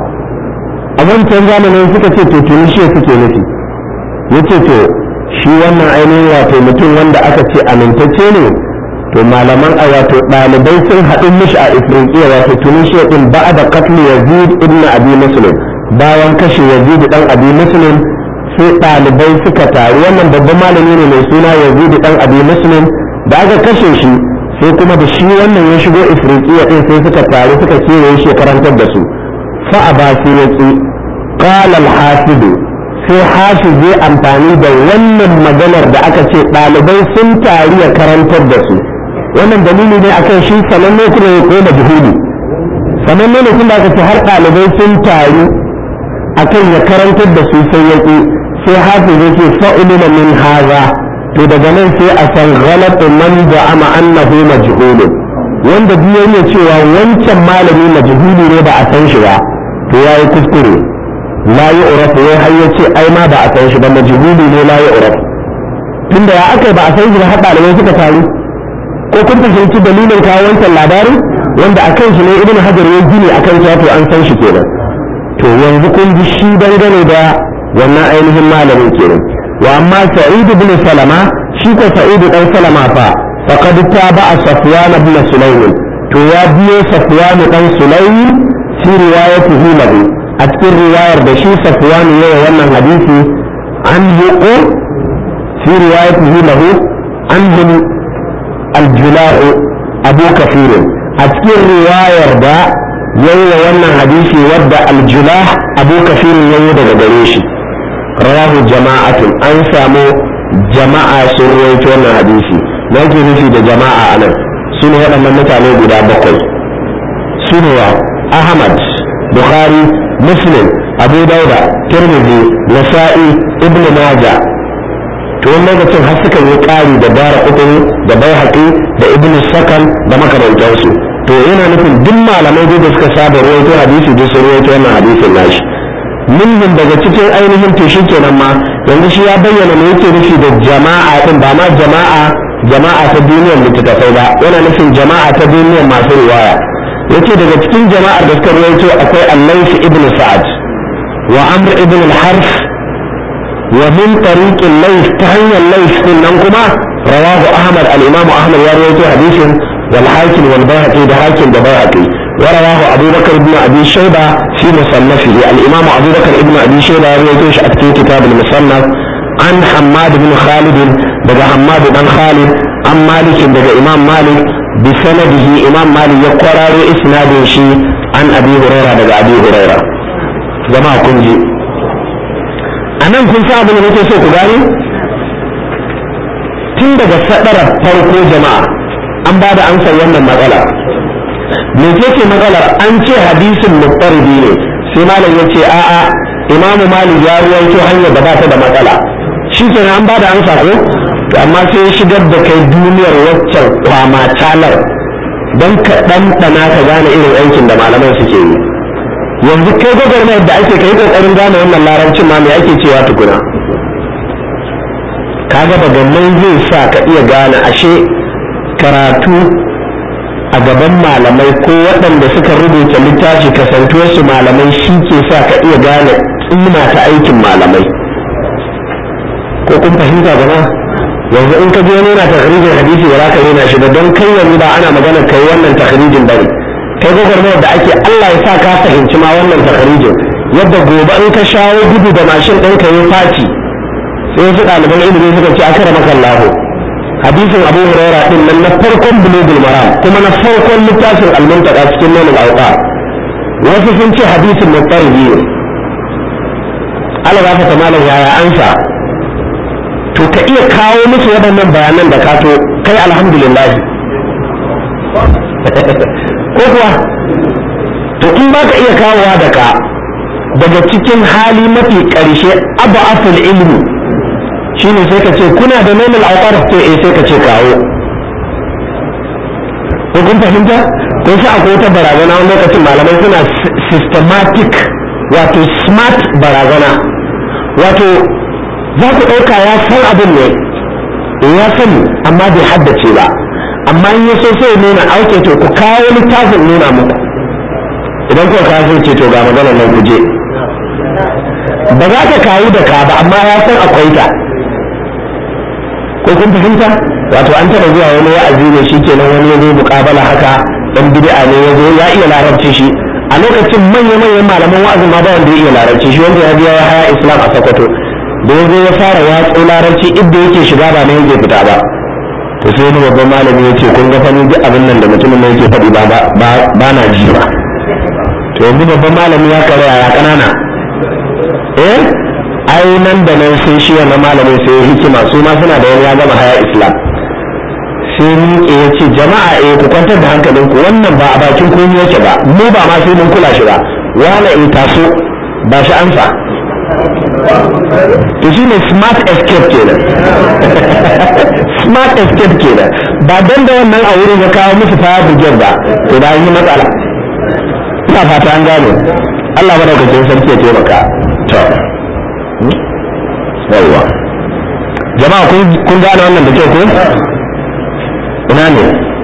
a wancan zamanin suka ce to tunisia suke nufi ya ce to shi wannan ainihin wato mutum wanda aka ce amintacce ne to malaman a wato ɗalibai sun haɗu mishi a ifriqiya wato tunisia din ba da katli yazid ibn abi muslim bayan kashe yazid dan abi muslim sai ɗalibai suka taru wannan babban malami ne mai suna yazid dan abi muslim da aka kashe shi sai kuma da shi wannan ya shigo ifriqiya din sai suka taru suka kewaye shi karantar da su fa abasi yaki qala al-hasid sai hashi zai amfani da wannan maganar da aka ce ɗalibai sun taru ya karantar da su wannan dalili ne akan shi sananne kuma ya koma juhudi sananne ne kuma aka ce har ɗalibai sun taru akan ya karantar da su sai ya sai hafi zai ce fa'ulina min haza to daga nan sai a san ghalatu man za'ama annahu majhul wanda biyo ne cewa wancan malami majhuli ne ba a san shi ba to yayi kuskure la yu'rafu wai har yace ai ma ba a san shi ba majhuli ne la yu'rafu tunda ya aka ba a san shi ba har ɗalibai suka taru ko kun fahimci dalilin kawo wancan labarin wanda a kan shi ne ibn hajar ya gini a kan to an san shi kenan to yanzu kun ji shi dangane da wannan ainihin malamin kenan wa amma sa'id ibn salama shi ko sa'id dan salama fa faqad taba'a safwan ibn sulaym to ya biyo safwan dan sulaym fi riwayatihi lahu a cikin riwayar da shi safwan ya yi wannan hadisi an yuqu fi riwayatihi lahu an الجلاء أبو كثير أذكر رواية دا يوم وانا حديثي ودى الجلاء أبو كثير يوم دا قريشي رواه جماعة أنسامو جماعة سرويت وانا حديثي نجي نفي دا جماعة أنا su ne waɗannan mutane guda bakwai su ne wa ahmad bukhari muslim abu dauda tirmidhi nasa'i ibn majah to wani lokacin har suka yi ƙari da bara ukuri da bai da ibn sakan da makamantansu to yana nufin duk malamai da suka saba ruwaito hadisi duk sun ruwaito wannan hadisin nashi minhum daga cikin ainihin to shi kenan ma yanzu shi ya bayyana me yake nufi da jama'a din ba ma jama'a jama'a ta duniyar littattafai ba yana nufin jama'a ta duniyar masu riwaya yace daga cikin jama'ar da suka ruwaito akwai al-layth ibn sa'ad wa amr ibn al-harf wa min tariq al-layth ta hanyar layth din nan kuma rawahu ahmad al-imam ahmad ya ruwaito hadisin wal hakim wal bayhaqi da hakim da bayhaqi ورواه أبو بكر بن أبي شيبة في مصنفه الإمام أبو بكر بن أبي شيبة يرويتوش أكتين كتاب المصنف عن حماد بن خالد بدا حماد بن خالد عن مالك بدا إمام مالك بسنده إمام مالك يقرر إسناد شي عن أبي هريرة بدا أبي هريرة جماعة كنجي أنا كن صعب أن نتوسع كغاني tun daga sadarar farko jama'a an ba da amsar wannan matsala me ce matsalar an ce hadisin muqtaridi ne sai malam ya ce a'a imamu malik ya ruwaito hanyar da ba ta da matsala shi kenan an bada amsa ko to amma sai ya shigar da kai duniyar waccan kwama talar don ka ɗanɗana ka gane irin aikin da malaman suke yi yanzu kai gwagwarmayar da ake kai kokarin gane wannan larabcin ma me ake cewa tukuna kaga daga nan zai sa ka iya gane ashe karatu a gaban malamai ko waɗanda suka rubuta littafi kasantuwarsu malamai shi ke sa ka iya gane tsima ta aikin malamai ko kun fahimta gaba yanzu in ka je wani yana takrijin hadisi ba za ka rena shi ba don kai yanzu ba ana magana kai wannan takrijin ba ne kai gwagwarmayar da ake Allah ya sa ka fahimci ma wannan takrijin yadda gobe in ka shawo gudu da mashin ɗinka yin faci sai wasu ɗaliban ilimi suka ce akara maka lahu hadisin abu huraira din nan na farkon bulugul maram kuma na farkon littafin almuntaka cikin nonul auqa wasu sun ce hadisin mutarbi ne Allah ta malam yaya ansa to ka iya kawo musu waɗannan bayanan da kato kai alhamdulillah ko kuwa to in ba ka iya kawowa da ka daga cikin hali mafi ƙarshe abu aful ilmi shine sai ka ce kuna da normal auqar to eh sai ka ce kawo ko kun fahimta ko sai akwai wata barazana wani lokacin malamai suna systematic wato smart barazana wato za ku ɗauka ya san abin ne ya sani amma bai haddace ba amma in so sai nuna auke to ku kawo littafin nuna muku idan kuka kawo sai ce to ga maganar nan ku je ba za ka kawo da ka ba amma ya san akwai ta ko kun fahimta wato an taɓa zuwa wani wa'azi ne shi kenan wani ya zo muƙabala haka dan bid'a ne ya zo ya iya larabci shi a lokacin manya-manyan malaman wa'azin ma ba wanda ya iya larabci shi wanda ya biya ya haya islam a sokoto da ya zo ya fara watsa larabci inda yake shiga ba na yake fita ba to sai wani babban malami ya ce kun ga fani duk abin nan da mutumin nan yake faɗi ba na ji ba to yanzu babban malami ya karya ya kanana eh ai nan da nan sai shi wannan malamin sai hikima su ma suna da wani ya gama haya islam sai miƙe ya ce jama'a eh ku kwantar da hankalinku wannan ba a bakin kun yake ba mu ba ma sai mun kula shi ba wala in taso ba shi ansa to shi ne smart escape kenan smart escape kenan ba dan da wannan a wurin ya kawo musu fire brigade ba to da yi matsala ina fata an gane Allah madaukakin sarki ya taimaka to yawwa jama'a kun gane wannan da kyau ko ina ne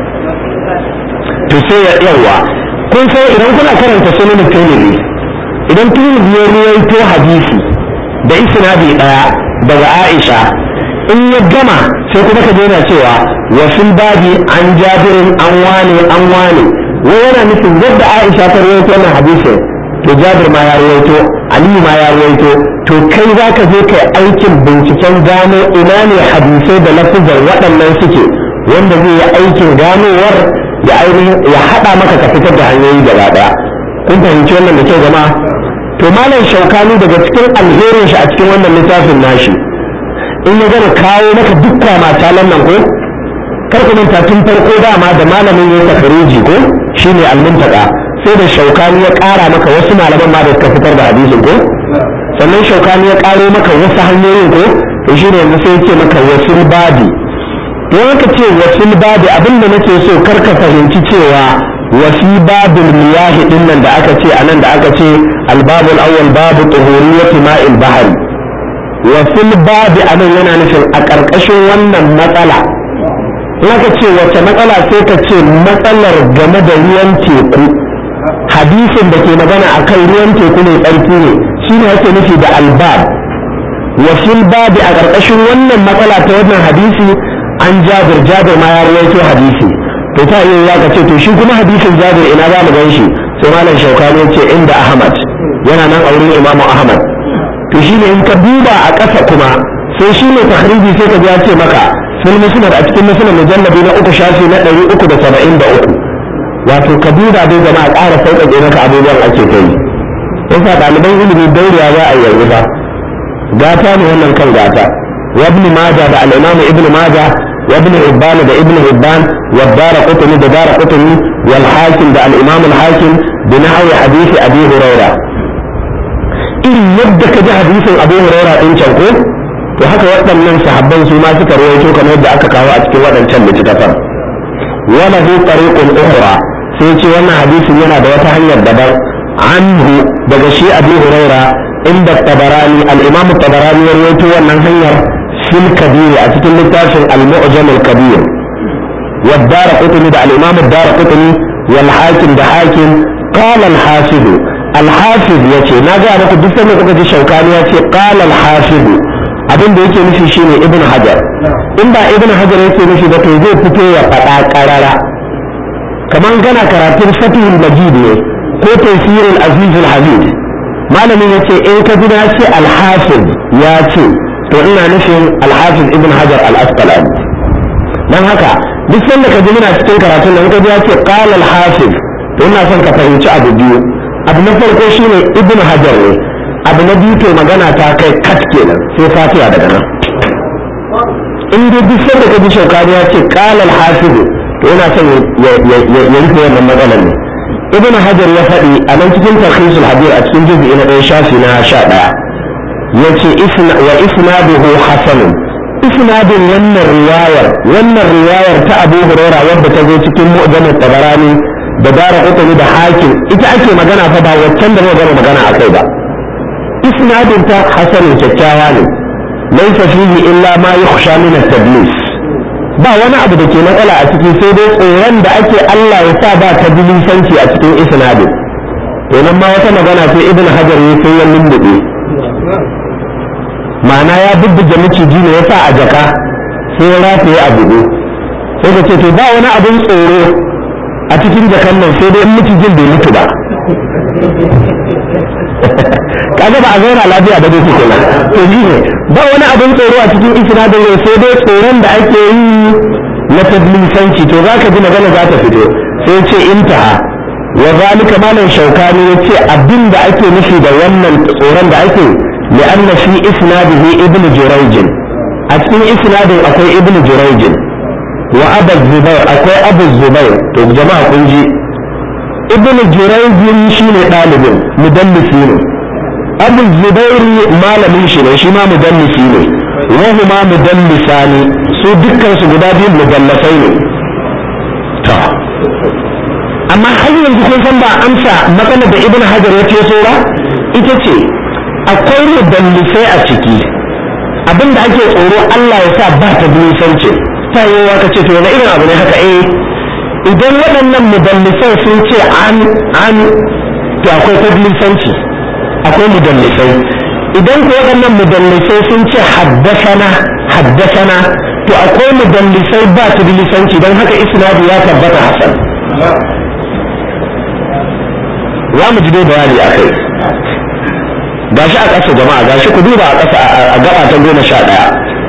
to sai ya yawwa kun sai idan kuna karanta sunan tirmidhi idan tirmidhi ya ruwaito hadisi da isnadi daya daga Aisha in ya gama sai kuma ka daina cewa wa fil babi an jabirin an wane an wane wai yana nufin yadda Aisha ta ruwaito wannan hadisin to Jabir ma ya ruwaito Aliyu ma ya ruwaito to kai za ka je kai aikin binciken gano ina ne hadisai da lafizan waɗannan suke wanda zai yi aikin ganowar ya ainihin ya haɗa maka ka fitar da hanyoyi gaba ɗaya kun fahimci wannan da kyau jama'a to malam shaukani daga cikin alherin shi a cikin wannan littafin nashi in ya gama kawo maka duk kwamatalan nan ko kar ku manta tun farko dama da malamin ya tafariji ko shine almuntaka sai da shaukani ya ƙara maka wasu malaman ma da suka fitar da hadisin ko sannan shaukani ya ƙaro maka wasu hanyoyin ko to shine yanzu sai ce maka wasul babi don haka ce wasul babi abinda nake so kar ka fahimci cewa wasi babul miyahi din nan da aka ce anan da aka ce albabul awwal babu tuhuriyati ma'il bahri wasul babi anan yana nufin a ƙarƙashin wannan matsala aka ce wace matsala sai ka ce matsalar game da ruwan teku hadisin da ke magana akan ruwan teku ne tsarki ne shi ne ake nufi da albab wasil babi a ƙarƙashin wannan matsala ta wannan hadisi an jabir jabir ma ya rawaito hadisi to ta iya ya ce to shi kuma hadisin jabir ina za mu gan shi sai malam shaukani ya ce inda ahmad yana nan a wurin imamu ahmad to shi ne in ka duba a ƙasa kuma sai shi ne tahriji sai ka ji ya ce maka fil musnad a cikin musnad mujallabi na uku shafi na ɗari uku da saba'in da uku wato ka duba dai jama'a ƙara sauƙaƙe maka abubuwan ake kai yasa ɗaliban ilimi dauriya za a yanzu ba gata ne wannan kan gata wa ibn majah da al-imam ibn majah wa ibn hibban da ibn hibban wa dara qutni da dara qutni wal hakim da al-imam al-hakim bi nahwi hadisi abi huraira irin yadda ka ji hadisin abu huraira din can ko to haka waɗannan sahabban su ma suka rawaito kamar yadda aka kawo a cikin waɗancan littattafan wala hu tariqun ukhra sai ce wannan hadisin yana da wata hanyar daban anhu daga shi abu huraira inda tabarani al-imam tabarani ya rawaito wannan hanyar fil kabir a cikin littafin al-mu'jam al-kabir wa ad-darqutni da al-imam ad-darqutni wal hakim da hakim qala al-hafiz al-hafiz yace na ga muku duk sanda kuka ji shaukani yace qala al-hafiz abin da yake nufi shine ibn hajar in ba ibn hajar yake nufi ba to zai fito ya faɗa ƙarara kamar gana karatun fatihul majid ne ko tafsirul azizul hamid malamin ya ce in ka ji na ce alhafiz ya ce to ina nufin alhafiz ibn hajar al-asqalani dan haka duk sanda ka ji muna cikin karatun nan ka ji ya ce qala al-hafiz to ina son ka fahimci abu biyu abu na farko shine ibn hajar ne abu na biyu to magana ta kai kat kenan sai fatiha daga nan in dai duk sanda ka ji shaukani ya ce qala al-hafiz to ina son ya rufe wannan matsalar ne ibn hajar ya faɗi a nan cikin tarhisul hadir a cikin juz'i na ɗaya shafi na sha ɗaya ya ce wa isnaduhu hasanun isnadin wannan riwayar wannan riwayar ta abu huraira wadda ta zo cikin mu'jamut tabarani da dara qutni da hakim ita ake magana fa ba waccan da muka gama magana akai ba isnadin ta hasanun kyakkyawa ne laysa fihi illa ma yukhsha min at-tadlis ba wani abu da ke matsala a ciki sai dai tsoron da ake Allah ya sa ba ta bilisanci a cikin isnadin to nan ma wata magana sai ibn hajar ya sai ya lullube ma'ana ya bubbuge miciji ne ya sa a jaka sai ya rataye a bugu sai ka ce to ba wani abin tsoro a cikin jakan nan sai dai in micijin bai mutu ba kaga ba a zauna lafiya ba dai kenan to shi ne ba wani abin tsoro a cikin isnadin ne sai dai tsoron da ake yi na tadlisanci to zaka ji magana za ta fito sai ce intaha wa zalika malam shaukani yace abin da ake nufi da wannan tsoron da ake لأن في إسناده ابن جريج أتكين إسناد أكوي ابن جريج وأبا الزبير أكوي أبو الزبير تو جماعة كنجي ابن جريج شين طالب مدلسين أبو الزبير ما لم يشين شما مدلسين وهما مدلسان su dukkan su guda biyu mudallasai ne to amma har yanzu kun san ba amsa matsalar da ibn hajar ya ce ba ita ce akwai mudallisai a ciki abinda ake tsoro Allah ya sa ba ta dusanci ta yi wa ce to wani irin abu ne haka eh idan waɗannan mudallisai sun ce an an to akwai tadlisanci akwai mudallisai idan ko waɗannan mudallisai sun ce haddasana haddasana to akwai mudallisai ba tadlisanci don haka isnadu ya tabbata hasan za mu ji dai bayani a kai gashi a ƙasa jama'a gashi ku duba a ƙasa a gaba ta goma sha ɗaya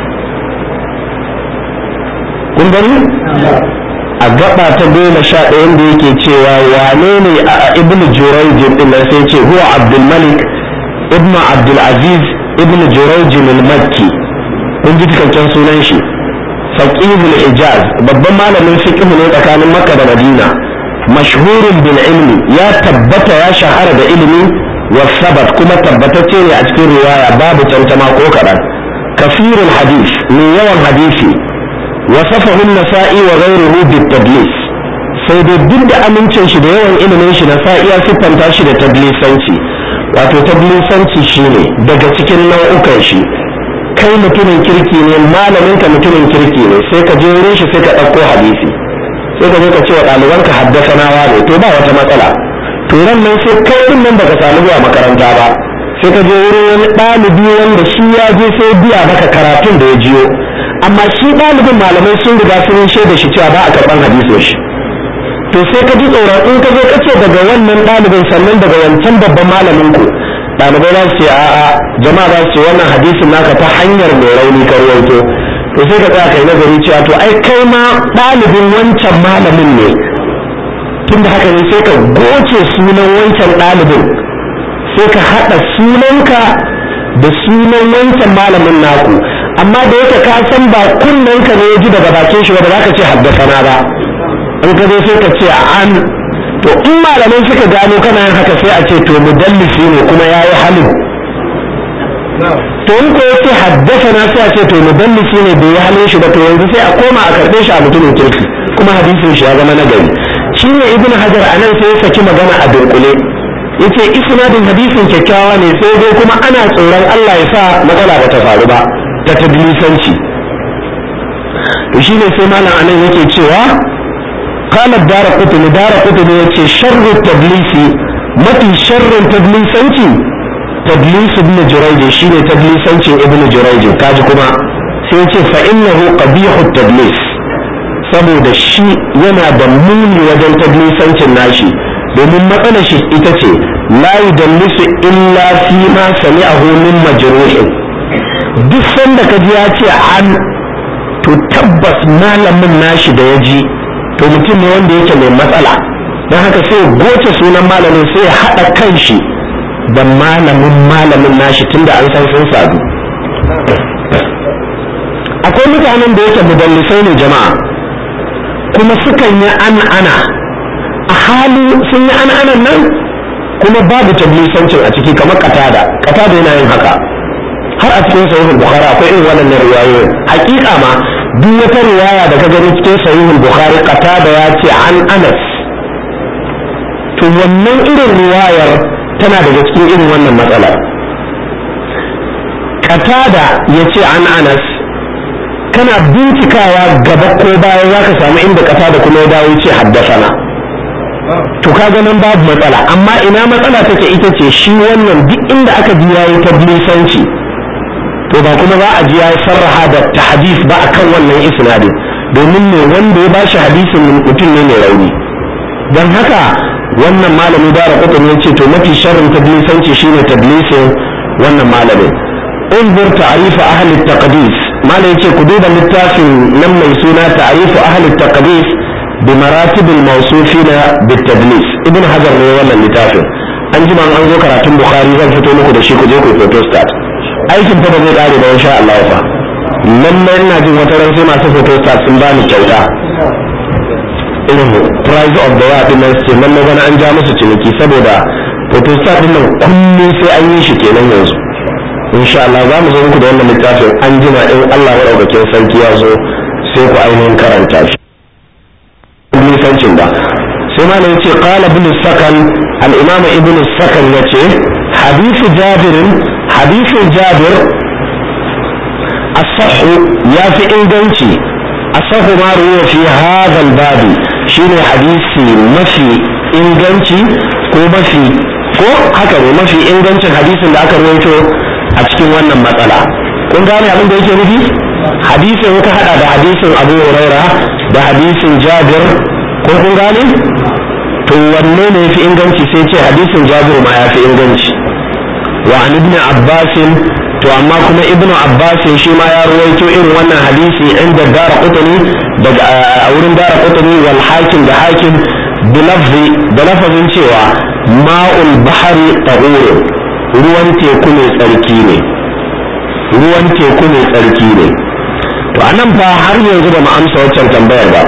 kun gani a gaba ta goma sha ɗaya da yake cewa wane ne a ibn jurayjin din nan sai ce huwa abdul malik ibn abdul aziz ibn jurayjin al-makki kun ji cikakken sunan shi faqihul hijaz babban malamin fiqh ne tsakanin makka da madina mashhurun bil ilmi ya tabbata ya shahara da ilimi wa sabat kuma tabbatacce ne a cikin riwaya babu tantama ko kaɗan kafirul hadis mai yawan hadisi wasafahu an-nasa'i wa ghayruhu bit tadlis sai dai duk da amincin shi da yawan ilimin shi na sa'iya siffanta shi da tablisanci wato tablisanci shine daga cikin nau'ukan shi kai mutumin kirki ne malamin ka mutumin kirki ne sai ka je wurin shi sai ka ɗauko hadisi sai ka zo ka ce wa ɗalibanka haddasa nawa ne to ba wata matsala to ran nan sai kai din nan baka samu zuwa makaranta ba sai ka je wurin wani ɗalibi wanda shi ya je sai biya maka karatun da ya jiyo amma shi ɗalibin malamai sun riga sun shaida shi cewa ba a karɓan hadisin shi to sai ka ji tsoron in ka zo ka ce daga wannan ɗalibin sannan daga wancan babban malamin ku ɗalibai za su ce a'a jama'a za su ce wannan hadisin naka ta hanyar mai rauni ka ruwaito to sai ka tsaya kai nazari cewa to ai kai ma ɗalibin wancan malamin ne tunda haka ne sai ka goce sunan wancan ɗalibin sai ka haɗa sunanka da sunan wancan malamin naku amma da yake ka san ba kunnenka ne ya ji daga bakin shi ba za ka ce haddasa na ba in ka zo sai ka ce an to in malamai suka gano kana yin haka sai a ce to mudallisi ne kuma ya yi halin to in ko yace haddasa na sai a ce to mudallisi ne bai yi halin shi ba to yanzu sai a koma a karɓe shi a mutumin kirki kuma hadisin shi ya zama nagari shi ne ibn hajar a nan sai ya saki magana a dunkule yace isnadin hadisin kyakkyawa ne sai dai kuma ana tsoron Allah ya sa matsala ba ta faru ba ta tadlisanci to shine sai malam anan yake cewa قال الدار قطني دار قطني يتشي شر التدليس متي شر تدليسنتي تدليس ابن جريج شيني تدليسنتي ابن جريج كاجكما سيتي فإنه قبيح التدليس saboda shi yana da muni wajen tablisancin nashi domin matsalar shi ita ce la yudallisu illa fi ma sami'ahu min majruhin duk sanda ka ji ya ce an to tabbas malamin nashi da ya ji to mutum ne wanda yake mai matsala don haka sai goce sunan malamin sai ya haɗa kan shi da malamin malamin nashi tunda an san sun sadu akwai mutanen da yake mudallisai ne jama'a kuma sukan yi an ana a hali sun yi an anan nan kuma babu tablisancin a ciki kamar katada katada yana yin haka har a cikin sahihul bukhari akwai irin wannan riwayoyin hakika ma duk wata riwaya da ka gani cikin sahihul bukhari qatada ya ce an anas to wannan irin riwayar tana daga cikin irin wannan matsala qatada ya ce an anas kana bincikawa gaba ko baya za ka samu inda qatada kuma ya dawo ce haddasana to kaga nan babu matsala amma ina matsala take ita ce shi wannan duk inda aka ji yayi tablisanci to ba kuma za a ji ya sarraha da tahdis ba akan wannan isnadin domin ne wanda ya bashi hadisin mutum ne mai rauni don haka wannan malami da rahoton ya ce to mafi sharrin tadlisanci shine tadlisin wannan malamin انظر تعريف أهل التقديس ما يجي كدوب التافن لما يسونا تعريف أهل التقديس بمراتب الموصوفين بالتدليس ابن حجر ne wannan littafin an ji an zo karatun bukhari zan fito muku da shi ku je ku photostat aikin fa ba zai kare ba insha Allah fa lallai ina jin wata ran sai masu photostat sun bani kyauta irin price of the year din nan ce lallai bana an ja musu ciniki saboda photostat din nan kullum sai an yi shi kenan yanzu insha Allah za mu zo muku da wannan littafin an jima in Allah madaukakin sarki ya zo sai ku ainihin karanta shi nisancin ba sai ma yace qala ibn sakan al-imam ibn sakan yace hadithu jabir hadithu jabir as-sahh ya fi inganci as-sahh ma ruwa fi hadha al-bab shine hadisi mafi inganci ko mafi ko haka ne mafi ingancin hadisin da aka rawaito a cikin wannan matsala kun gane abin da yake nufi hadisin ka hada da hadisin abu huraira da hadisin jabir ko kun gane to wanne ne yafi inganci sai ce hadisin jabir ma yafi inganci wa an ibn abbas to amma kuma ibn abbas shi ma ya ruwaito irin wannan hadisi inda dara qutni daga a wurin dara qutni wal hakim da hakim bilafzi da lafazin cewa ma'ul bahari tahur ruwan teku ne tsarki ne ruwan teku ne tsarki ne to anan fa har yanzu ba mu amsa waccan tambayar ba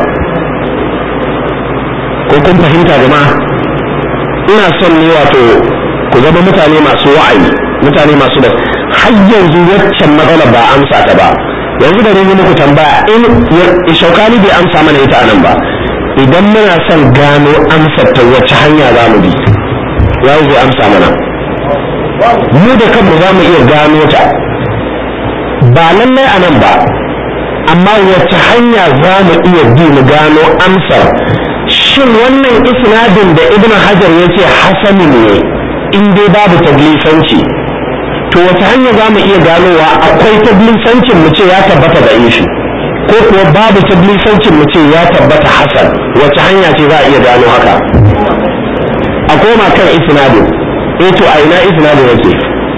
ko kun fahimta jama'a ina son ne wato ku zama mutane masu wa'ayi mutane masu da har yanzu waccan matsala ba amsa ta ba yanzu da ne muku tambaya in shaukani bai amsa mana ita anan ba idan muna son gano amsar ta wacce hanya za mu bi ya zai amsa mana mu da kanmu za mu iya gano ta ba lallai a nan ba amma wacce hanya za mu iya bi mu gano amsar shin wannan isnadin da ibn hajar ya ce hasani ne in dai babu tablisanci to wace hanya za mu iya ganowa akwai tablisancin mu ce ya tabbata da ishi ko kuwa babu tablisancin mu ce ya tabbata hasan wace hanya ce za a iya gano haka a koma kan isnadin eh to a ina isnadin yake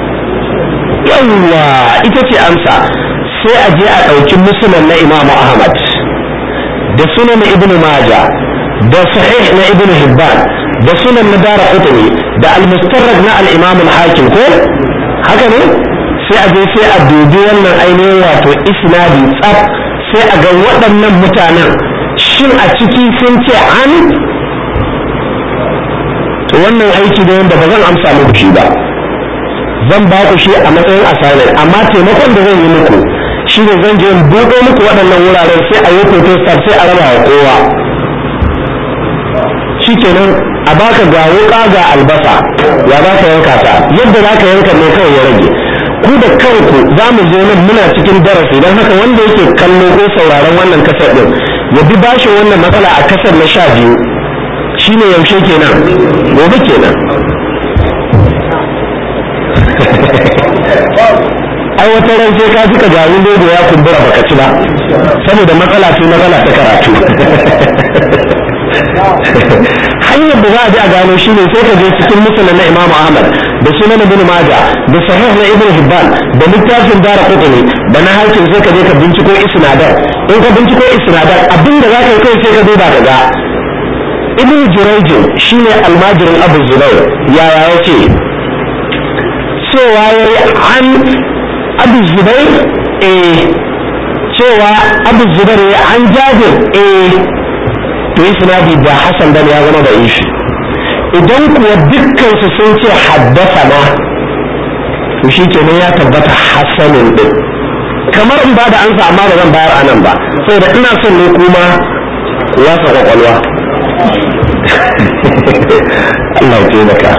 yawwa ita ce amsa sai a je a ɗauki musulman na imamu ahmad da sunan ibnu maja da sahih na ibnu hibban da sunan na dara qutni da al-mustarrak na al-imam al-hakim ko haka ne sai a je sai a dubi wannan ainihin wato isnadi tsaf sai a ga waɗannan mutanen shin a ciki sun ce an to wannan aiki da wanda ba zan amsa muku shi ba zan ba ku shi a matsayin assignment amma taimakon da zan yi muku shi ne zan je in buɗe muku waɗannan wuraren sai a yi protestant sai a raba wa kowa shi kenan a baka ga wuƙa ga albasa ya za ka yanka ta yadda za ka yanka ne kawai ya rage ku da kanku za mu zo nan muna cikin darasi don haka wanda yake kallo ko sauraron wannan kasar ɗin ya bi bashin wannan matsala a kasar na sha biyu shine yaushe kenan gobe kenan ai wata ran sai ka suka jarin dodo ya kumbura baka ci ba saboda matsala ce matsala ta karatu hanyar da za a ji a gano shi ne sai ka je cikin musulun na imamu ahmad da sunan ibn maja da sahih na ibn hibban da littafin dara kutuni da na hakim sai ka je ka binciko isnadar in ka binciko isnadar abinda za ka yi kai sai ka duba ka ga ibn jurayjin shine almajirin abu zubair yaya ya ce cewa ya yi an abu zubair eh cewa abu zubair ya an jabir eh to yi sinadi da hasan dan ya zama da ishi idan kuwa dukkan su sun ce haddasa na to shi kenan ya tabbata hasanin din kamar in ba da ansa amma ba zan bayar anan ba saboda ina son ne kuma ya sa kwakwalwa Allah ya taimaka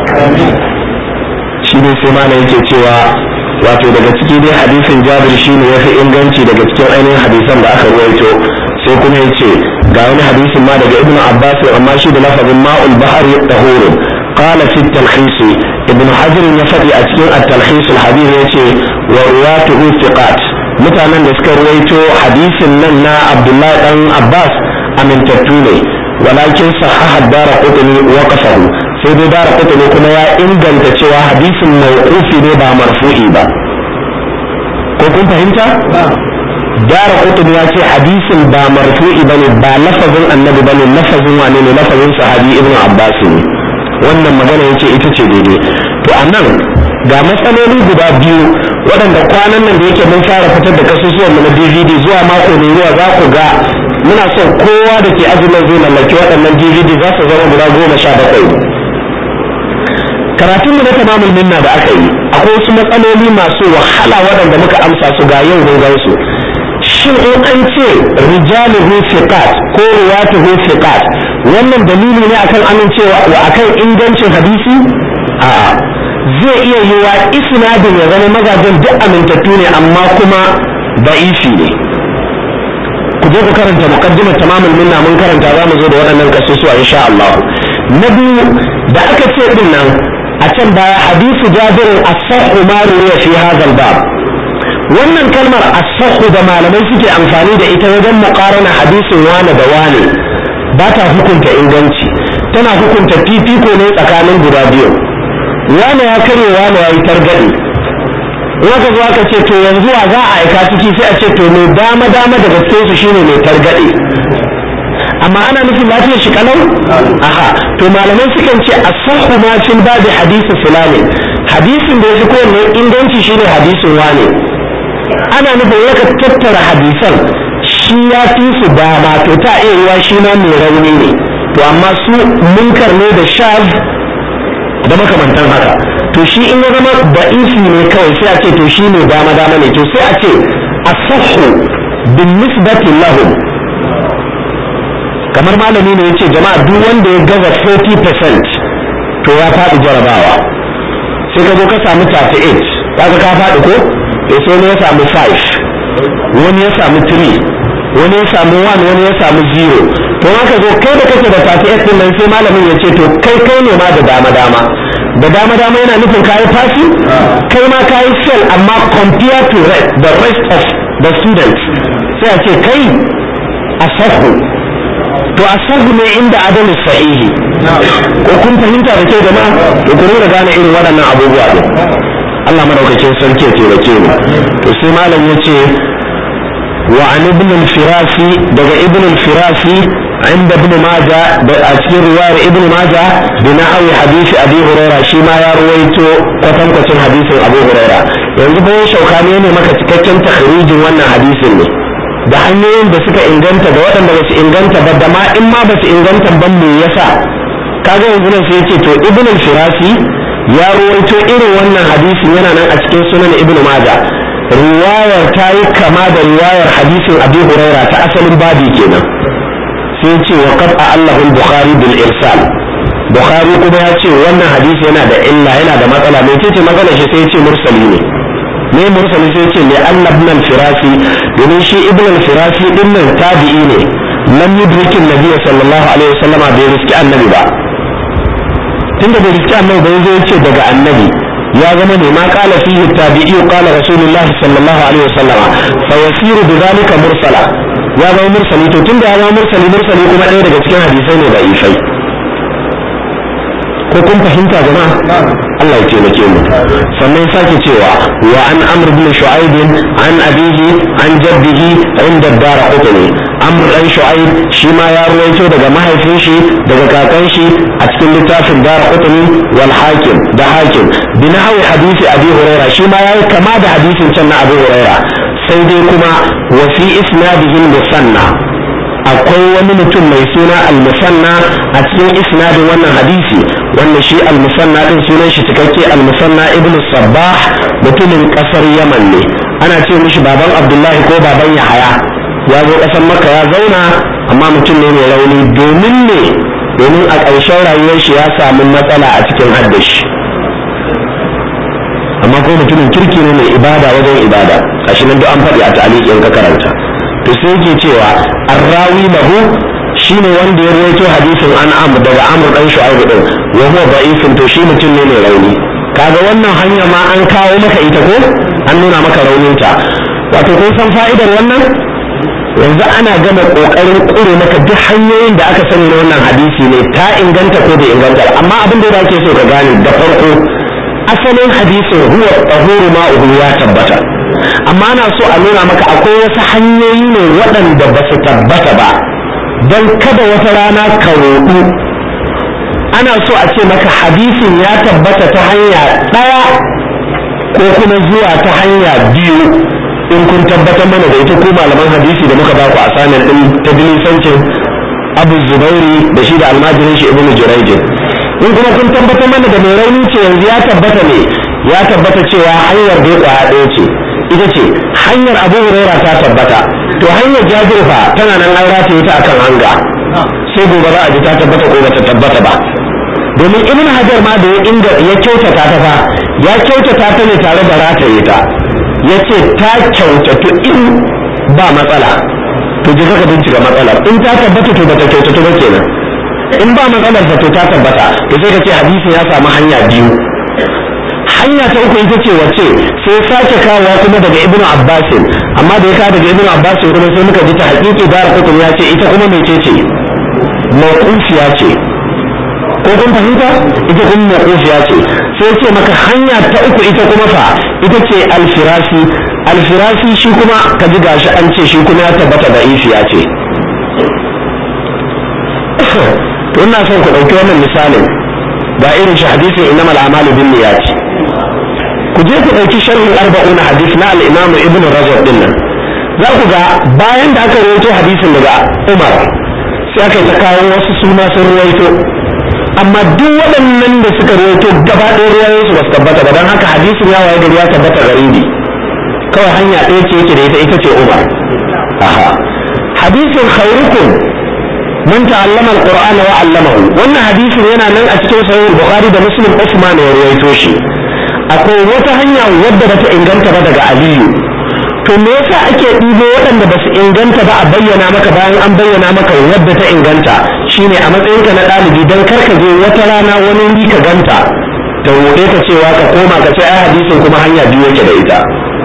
shi ne sai mana yake cewa wato daga ciki dai hadisin jabir shi ne ya fi inganci daga cikin ainihin hadisan da aka ruwaito sai kuma ya ce ga wani hadisin ma daga ibnu abbas amma shi da lafazin ma'ul bahari tahurun qala fi talkhis ibnu hajar ya faɗi a cikin at-talkhis al-hadith yace wa ruwatuhu thiqat mutanen da suka ruwaito hadisin nan na abdullahi dan abbas amintattu ne walakin sahaha dara qutni wa qasahu sai dai dara qutni kuma ya inganta cewa hadisin mawqufi ne ba marfu'i ba ko kun fahimta dara qutni ya ce hadisin ba marfu'i bane ba lafazin annabi bane lafazin wane ne lafazin sahabi ibnu abbas ne wannan magana yace ita ce daidai to anan ga matsaloli guda biyu waɗanda kwanan nan da yake mun fara fitar da kasusuwan mu na DVD zuwa mako mai zuwa za ku ga muna son kowa da ke azumin zai mallaki waɗannan DVD za su zama guda goma sha bakwai karatun mu na tamamul minna da aka yi akwai wasu matsaloli masu wahala waɗanda muka amsa su ga yau mun gansu shin in an ce rijaluhu fiqat ko ruwatuhu fiqat wannan dalili ne akan amincewa wa akan ingancin hadisi a'a zai iya yiwa isnadin ya zama mazajen duk amintattu ne amma kuma da'ifi ne ku je ku karanta muqaddimar tamamul minna mun karanta za mu zo da waɗannan kasusuwa insha Allah na biyu da aka ce din nan a can baya hadisu jabirin as-sahhu ma ruwa fi hadha bab wannan kalmar as-sahhu da malamai suke amfani da ita wajen muqarana hadisin wane da wane ba ta hukunta inganci tana hukunta fifiko ne tsakanin guda biyu wane ya karye wane ya yi targaɗe waka zo aka ce to yanzu wa za a aika ciki sai a ce to mai dama dama da gaske su shine mai targaɗe amma ana nufin lafiyar shi kalau aha to malamai sukan ce as-sahhu ma fil babi hadisi fulani hadisin da yafi kowanne inganci shine hadisin wane ana nufin yaka tattara hadisan shi ya fi su dama to ta iya yiwa shi ma mai rauni ne to amma su munkar ne da shaz da makamantan haka to shi in ya zama da'isi ne kawai sai a ce to shi ne dama dama ne to sai a ce asahu bin nisbati lahum kamar malami ne yace jama'a duk wanda ya gaza 40% to ya faɗi jarabawa sai ka zo ka samu 38 kaga ka faɗi ko to sai ne ya samu 5 wani ya samu 3 wani ya samu 1 wani ya samu 0 to haka zo kai da kake da 38 din nan sai malamin ya ce to kai kai ne ma da dama dama da dama dama yana nufin kayi fasi kai ma kayi fail amma compare to the rest of the students sai a ce kai asahu to asahu ne inda adamu sahihi ko kun fahimta da ke jama'a to ku da gane irin waɗannan abubuwa ne Allah madaukakin sarki ya taimake mu to sai malam ya ce wa an ibn al-firasi daga ibn al-firasi عند ابن ماجه أذكر رواية ابن ماجه بنحو حديث أبي هريرة شيما يا رويتو قتم قتم حديث أبو هريرة yanzu bayan shaukani ne maka cikakken takhrijin wannan hadisin ne da hanyoyin da suka inganta da waɗanda ba su inganta ba da ma in ma ba su inganta ban me yasa kaga yanzu nan sai yace to ibn al-firasi ya ruwaito irin wannan hadisin yana nan a cikin sunan ibn majah riwayar ta yi kama da riwayar hadisin abi huraira ta asalin babi kenan sai ce wa qad allahu al-bukhari bil irsal bukhari kuma ya ce wannan hadisi yana da illa yana da matsala mai ce magana shi sai ya ce mursali ne ne mursali sai ce li anna ibn al-firasi domin shi ibn al-firasi din nan tabi'i ne lam yudrikin nabiy sallallahu alaihi wasallama bai riski annabi ba tunda bai riski annabi ba zai ce daga annabi ya zama ne ma qala fihi tabi'i qala rasulullahi sallallahu alaihi wasallama fa yasiru bidhalika mursala ya zama mursali to tunda ya zama mursali mursali kuma ɗaya daga cikin hadisai ne da ifai ko kun fahimta jama'a Allah ya taimake mu sannan sake cewa wa an amr bin shu'aib an abihi an jaddihi inda dara qutni amr dan shu'aib shi ma ya ruwaito daga mahaifin shi daga kakan shi a cikin littafin dara qutni wal hakim da hakim bin hawi hadisi abi huraira shi ma yayi kama da hadisin can na abu huraira sai dai kuma wa fi isnadihi musanna akwai wani mutum mai suna al-musanna a cikin isnadin wannan hadisi wanda shi al-musanna din sunan shi cikakke al-musanna ibn sabbah mutumin kasar yaman ne ana ce mishi baban abdullahi ko baban yahaya ya zo kasar makka ya zauna amma mutum ne mai rauni domin ne domin a ƙarshen rayuwar shi ya samu matsala a cikin haddashi amma ko mutumin kirki ne mai ibada wajen ibada gashi nan duk an faɗi a ta'aliƙin ka karanta to sai yake cewa arrawi lahu shine wanda ya rawaito hadisin an amr daga amr dan shu'aib din wa huwa da'ifun to shi mutum ne mai rauni kaga wannan hanya ma an kawo maka ita ko an nuna maka rauninta wato kun san fa'idar wannan yanzu ana gama kokarin kure maka duk hanyoyin da aka sani na wannan hadisi ne ta inganta ko bai inganta amma abin da ake so ka gane da farko asalin hadisin huwa tahuru ma'uhu ya tabbata amma ana so a nuna maka akwai wasu hanyoyi ne waɗanda ba su tabbata ba don kada wata rana ka roɗu ana so a ce maka hadisin ya tabbata ta hanya ɗaya ko kuma zuwa ta hanya biyu in kun tabbatar mana da ita ko malaman hadisi da muka baku a sanin ɗin ta bilisancin abu zubairi da shi da almajirin shi ibnu jurayjin in kuma kun tabbatar mana da mai rauni ce yanzu ya tabbata ne ya tabbata cewa hanyar da ya ɗaya ce ita ce hanyar abu huraira ta tabbata to hanyar jabir fa tana nan an rataye ta akan hanga sai gobe za a ji ta tabbata ko bata tabbata ba domin ibn hajar ma da ya inda ya kyautata ta fa ya kyautata ta ne tare da rataye ta ya ce ta kyautatu in ba matsala to je ka bincika matsalar in ta tabbata to bata kyautatu ba kenan in ba matsalar fa to ta tabbata to sai ka ce hadisi ya samu hanya biyu hanya ta uku ita ce wace sai sake kawowa kuma daga ibnu abbasin amma da ya kawo daga ibnu abbasin kuma sai muka ji ta hakiki dara kutun ya ce ita kuma mai ce mawqufiya ce ko kun fahimta ita kuma mawqufiya ce sai ce maka hanya ta uku ita kuma fa ita ce alfirasi alfirasi shi kuma ka ji gashi an ce shi kuma ya tabbata da ifiya ce to ina son ku ɗauki wannan misalin ga irin shi hadisin innamal a'malu bin niyyati ku je ku ɗauki sharhin arba'una hadis na al-imam ibn rajab din nan za ku ga bayan da aka rawaito hadisin daga umar sai aka ta kawo wasu suna sun rawaito amma duk waɗannan da suka rawaito gaba ɗaya ruwayoyin su ba su tabbata ba don haka hadisin ya waye gari ya tabbata garibi kawai hanya ɗaya ce yake da ita ita ce umar aha hadisin khairukum man ta'allama alqur'ana wa 'allamahu wannan hadisin yana nan a cikin sahih bukhari da muslim usman ya rawaito shi akwai wata hanya wadda bata inganta ba daga aliyu to me yasa ake ɗibo waɗanda ba su inganta ba a bayyana maka bayan an bayyana maka wadda ta inganta shine a matsayinka na ɗalibi don kar ka je wata rana wani wuri ka ganta ta roƙe ka cewa ka koma ka ce ai hadisin kuma hanya biyu yake da ita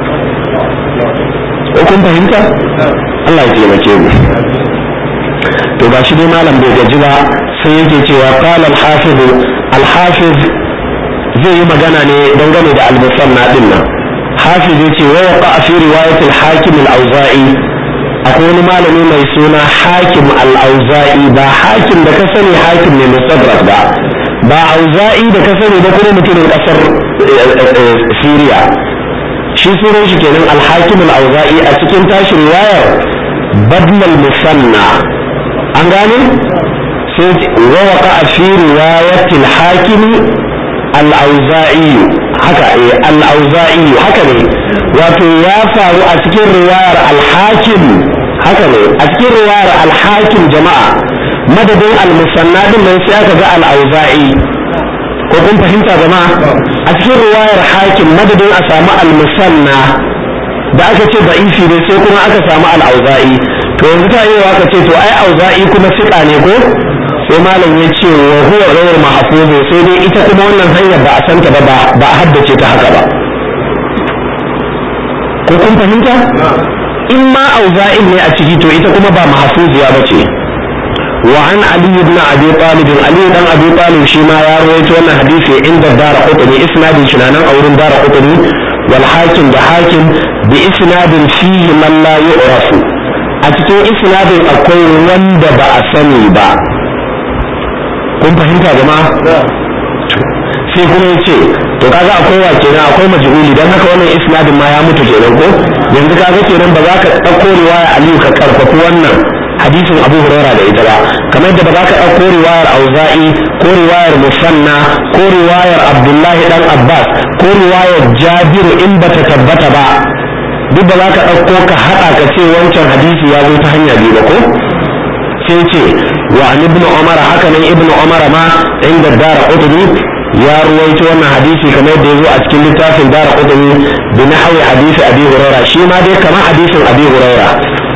ko kun fahimta Allah ya taimake mu to ba shi dai malam bai gaji ba sai yake cewa qala al-hafiz al-hafiz zai yi magana ne dangane da al-musanna din nan hafiz yace wa waqa fi riwayat al-hakim al-auza'i akwai wani malami mai suna hakim al-auza'i ba hakim da ka sani hakim ne musadrak ba ba auza'i da ka sani ba kuma mutumin kasar Syria shi sunan shi kenan al-hakim al-auza'i a cikin tashi riwayar badal musanna an gane sai wawaka a fi riwayatil hakimi al-auza'i haka eh al-auza'i haka ne wato ya faru a cikin riwayar al-hakim haka ne a cikin riwayar al-hakim jama'a madadin al-musanna din nan sai aka ga al-auza'i ko kun fahimta jama'a a cikin riwayar hakim madadin a samu al-musanna da aka ce da'ifi ne sai kuma aka samu al-auza'i to yanzu ta yi aka ce to ai auza'i kuma siƙa ne ko sai malam ya ce wa huwa ghayr mahfuz sai dai ita kuma wannan hanyar ba a santa ba ba a haddace ta haka ba ko kun fahimta in ma auza'in ne a ciki to ita kuma ba mahfuziya ba ce wa an ali ibn abi talib ali dan abi talib shi ma ya rawaito wannan hadisi inda dara qutni isnadin shi nan a wurin dara qutni wal hakim da hakim bi isnadin fihi man la yu'rafu a cikin isnadin akwai wanda ba a sani ba kun fahimta jama'a sai kuma ya ce to kaga akwai wa kenan akwai majhuli dan haka wannan isnadin ma ya mutu kenan ko yanzu kaga kenan ba za ka ɗauko riwaya aliyu ka karfafi wannan hadisin abu huraira da ita ba kamar yadda ba za ka ɗauko riwayar auza'i ko riwayar musanna ko riwayar abdullahi dan abbas ko riwayar jabiru in bata tabbata ba duk da za ka ɗauko ka haɗa ka ce wancan hadisi ya zo ta hanya biyu ba ko sai ce wa an ibnu umar haka nan ibnu umar ma inda dara qutni ya ruwaito wannan hadisi kamar yadda ya zo a cikin littafin dara qutni bi nahwi hadisi abi huraira shi ma dai kamar hadisin abi huraira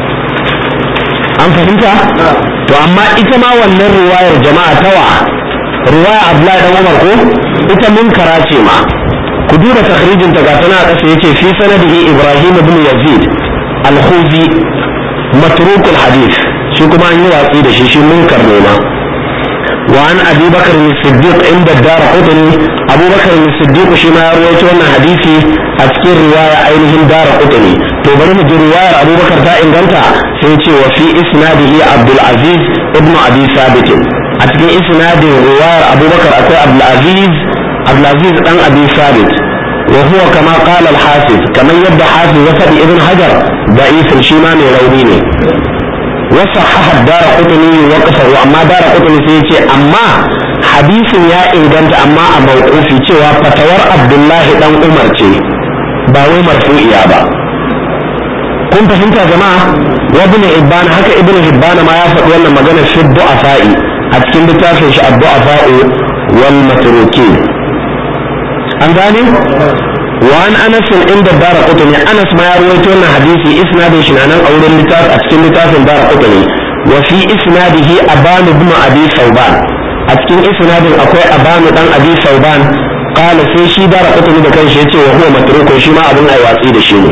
an fahimta to amma ita ma wannan riwayar jama'a tawa riwaya abdullahi dan umar ko ita munkara ce ma ku duba takhrijin ta gata na kasa yace fi sanadihi ibrahim ibn yazid al-khuzi matruk al-hadith shi kuma an yi watsi da shi shi munkar ne ma wa an abi bakr as-siddiq inda dar qutni abu bakr as-siddiq shi ma ya rawaito wannan hadisi a cikin riwaya ainihin dar qutni to bari mu ji riwayar abu bakar ta inganta sai ce wa fi isnadihi abdul aziz ibn abi sabit a cikin isnadin riwayar abu bakar akwai abdul aziz عبد العزيز بن ابي ثابت وهو كما قال الحافظ كما يبدا حافظ وفد ابن حجر ضعيف الشيمان رونيني وصحح الدار قطني وقفه اما دار قطني سيتي اما حديث يا انغانت اما a mawqufi cewa fatawar abdullahi dan umar ce ba wai marfu'iya ba kun fahimta jama'a wa ibn hibban haka ibn hibban ma ya faɗi wannan magana fi du'afa'i a cikin littafin shi ad-du'afa'u wal matrukin an gane wa an anas inda dara qutni anas ma ya rawaito wannan hadisi isnadin shi nan a wurin littafi a cikin littafin dara qutni wa fi isnadihi aban ibn abi sauban a cikin isnadin akwai aban dan abi sauban qala sai shi dara qutni da kanshi yace wa huwa matrukun shi ma abun ai watsi da shi ne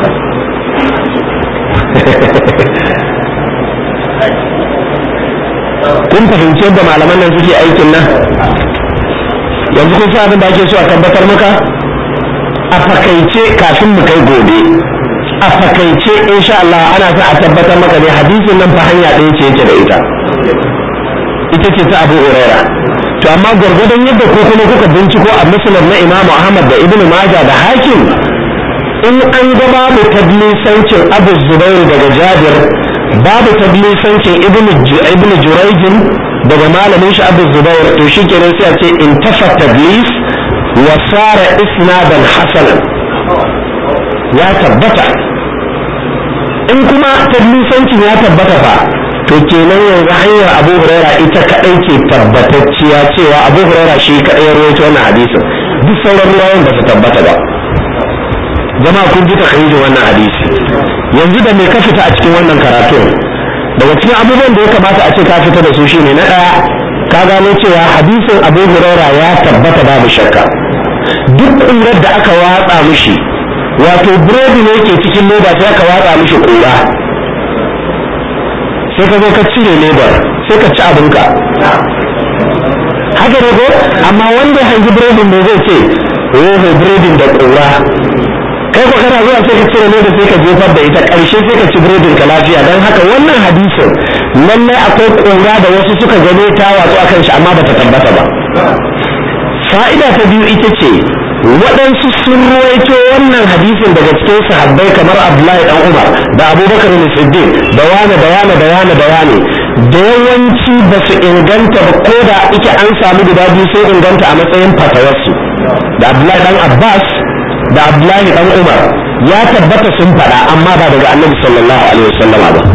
kun fahimci yadda malaman nan suke aikin nan yanzu kun san abin da ake so a tabbatar maka a fakaice kafin mu kai gobe a fakaice insha Allah ana sa a tabbatar maka ne hadisin nan fa hanya ɗaya ce yake da ita ita ce ta Abu Huraira to amma gwargwadon yadda ko kuma kuka binciko a musulun na imamu ahmad da ibnu majah da hakim in an ga babu tablisancin abu zubairu daga jabir babu tablisancin ibnu jurayjin daga malamin shi abu zubair to shi kenan sai a ce in tafa tablis wa sara isnadan hasanan ya tabbata in kuma tablisancin ya tabbata fa to kenan yanzu hanyar abu huraira ita kadai ke tabbatacciya cewa abu huraira shi kadai ya rawaito wannan hadisin duk sauran ruwayan ba su tabbata ba zama kun ji takharijin wannan hadisi yanzu da me ka fita a cikin wannan karatun daga cikin abubuwan da ya kamata a ce ka fita da su shine na ɗaya ka gano cewa hadisin abu huraira ya tabbata babu shakka duk ƙurar da aka watsa mishi wato burodi ne ke cikin leda sai aka watsa mishi ƙura sai ka zo ka cire ledar sai ka ci abinka haka ne ko amma wanda ya hangi burodin ne zai ce oho burodin da ƙura kai ko kana zuwa sai ka cire leda sai ka jefar da ita ƙarshe sai ka ci burodin ka lafiya don haka wannan hadisin lallai akwai ƙura da wasu suka gane ta watsu akan shi amma bata tabbata ba fa'ida ta biyu ita ce waɗansu sun ruwaito wannan hadisin daga cikin sahabbai kamar abdullahi dan umar da abubakar da siddiq da wane da wane da wane da wane da yawanci ba su inganta ba ko da ike an samu guda biyu sai inganta a matsayin fatawarsu da abdullahi dan abbas da abdullahi dan umar ya tabbata sun faɗa amma ba daga annabi sallallahu alaihi wasallama ba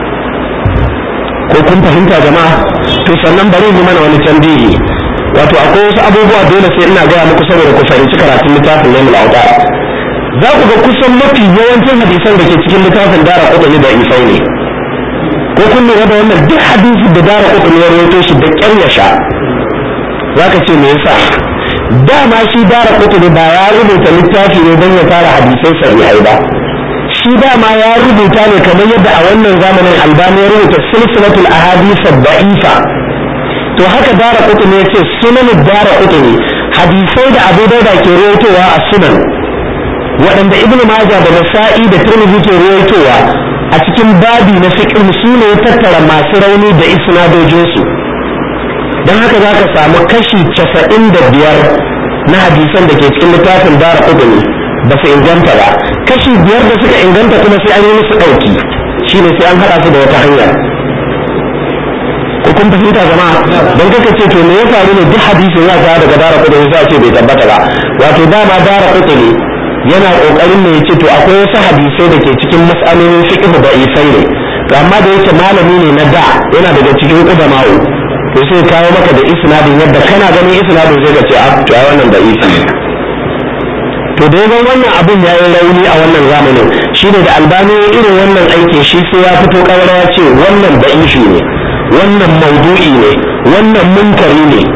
ko kun fahimta jama'a to sannan bari mu mana wani tambihi wato akwai wasu abubuwa dole sai ina gaya muku saboda ku fahimci karatun littafin laimul auta za ku ga kusan mafi yawancin hadisan da ke cikin littafin dara kudani da isai ne ko kun lura da wannan duk hadisi da dara kudani ya rawaito shi da kyar ya sha za ka ce me yasa dama shi dara kudani ba ya rubuta littafi ne don ya fara hadisai sahihai ba shi dama ya rubuta ne kamar yadda a wannan zamanin albani ya rubuta silsilatul ahadith da'ifa to haka dara kutuni ya ce sunan dara kutuni hadisai da abu dauda ke ruwaitowa a sunan waɗanda ibn majah da nasa'i da tirmidhi ke ruwaitowa a cikin babi na fiqh su ne ya tattara masu rauni da isnadojinsu don haka za ka samu kashi casa'in da biyar na hadisan da ke cikin littafin dara kutuni ba su inganta ba kashi biyar da suka inganta kuma sai an yi musu ɗauki shine sai an haɗa su da wata hanya ko kun fahimta jama'a don kaka ce to me ya faru ne duk hadisi ya ga daga dara kudu sai ce bai tabbata ba wato dama dara kudu ne yana kokarin ne yace to akwai wasu hadisai da ke cikin mas'alolin fiqh da isai ne to amma da yake malami ne na da yana daga cikin qudama'u to sai kawo maka da isnadin yadda kana ganin isnadin sai ka ce a to ai wannan da isi ne to da yawan wannan abin ya yi rauni a wannan zamanin shine da albani irin wannan aikin shi sai ya fito kawara ya ce wannan da ishi ne wannan maudu'i ne wannan munkari ne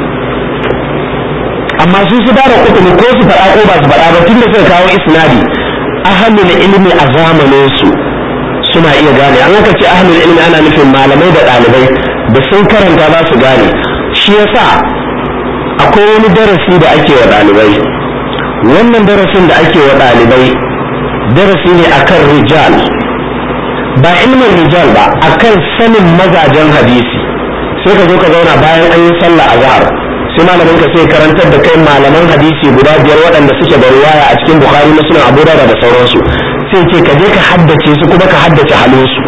amma su su dara kutumi ko su faɗa ko ba su faɗa ba tun da suka kawo isnadi ahlul ilmi a zamanin su suna iya gane an aka ce ahlul ilmi ana nufin malamai da ɗalibai da sun karanta za su gane shi yasa akwai wani darasi da ake wa ɗalibai wannan darasin da ake wa ɗalibai darasi ne akan rijal ba ilmin rijal ba akan sanin mazajen hadisi sai ka zo ka zauna bayan an yi sallah a zahar sai malamin ka sai karantar da kai malaman hadisi guda biyar waɗanda suke da ruwaya a cikin bukhari muslim abu da da sauransu sai ce ka je ka haddace su kuma ka haddace halinsu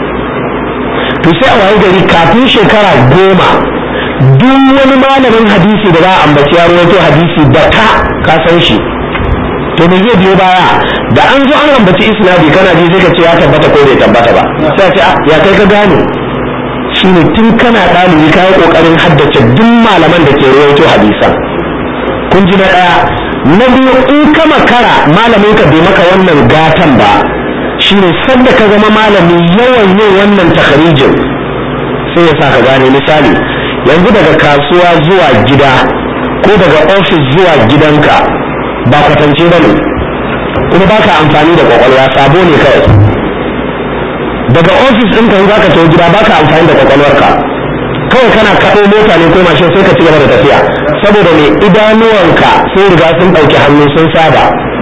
to sai a waye gari kafin shekara goma duk wani malamin hadisi da za a ambaci ya rawaito hadisi da ka ka san shi to me zai biyo baya da an zo an ambaci isnadi kana ji sai ka ce ya tabbata ko bai tabbata ba sai ce ya kai ka gane shine tun kana ɗalibi ka yi ƙoƙarin haddace duk malaman da ke rawaito hadisan kun ji na ɗaya na biyu in ka makara malamin ka bai maka wannan gatan ba shine sadda ka zama malami yawan yin wannan takharijin sai ya sa ka gane misali yanzu daga kasuwa zuwa gida ko daga ofis zuwa gidanka ba kwatance ba ne kuma ba ka amfani da kwakwalwa sabo ne kawai daga ofis ɗin ka za ka tafi gida ba ka amfani da kwakwalwarka kawai kana kaɗo mota ne ko mashin sai ka ci gaba da tafiya saboda ne idanuwanka sun riga sun ɗauki hannu sun saba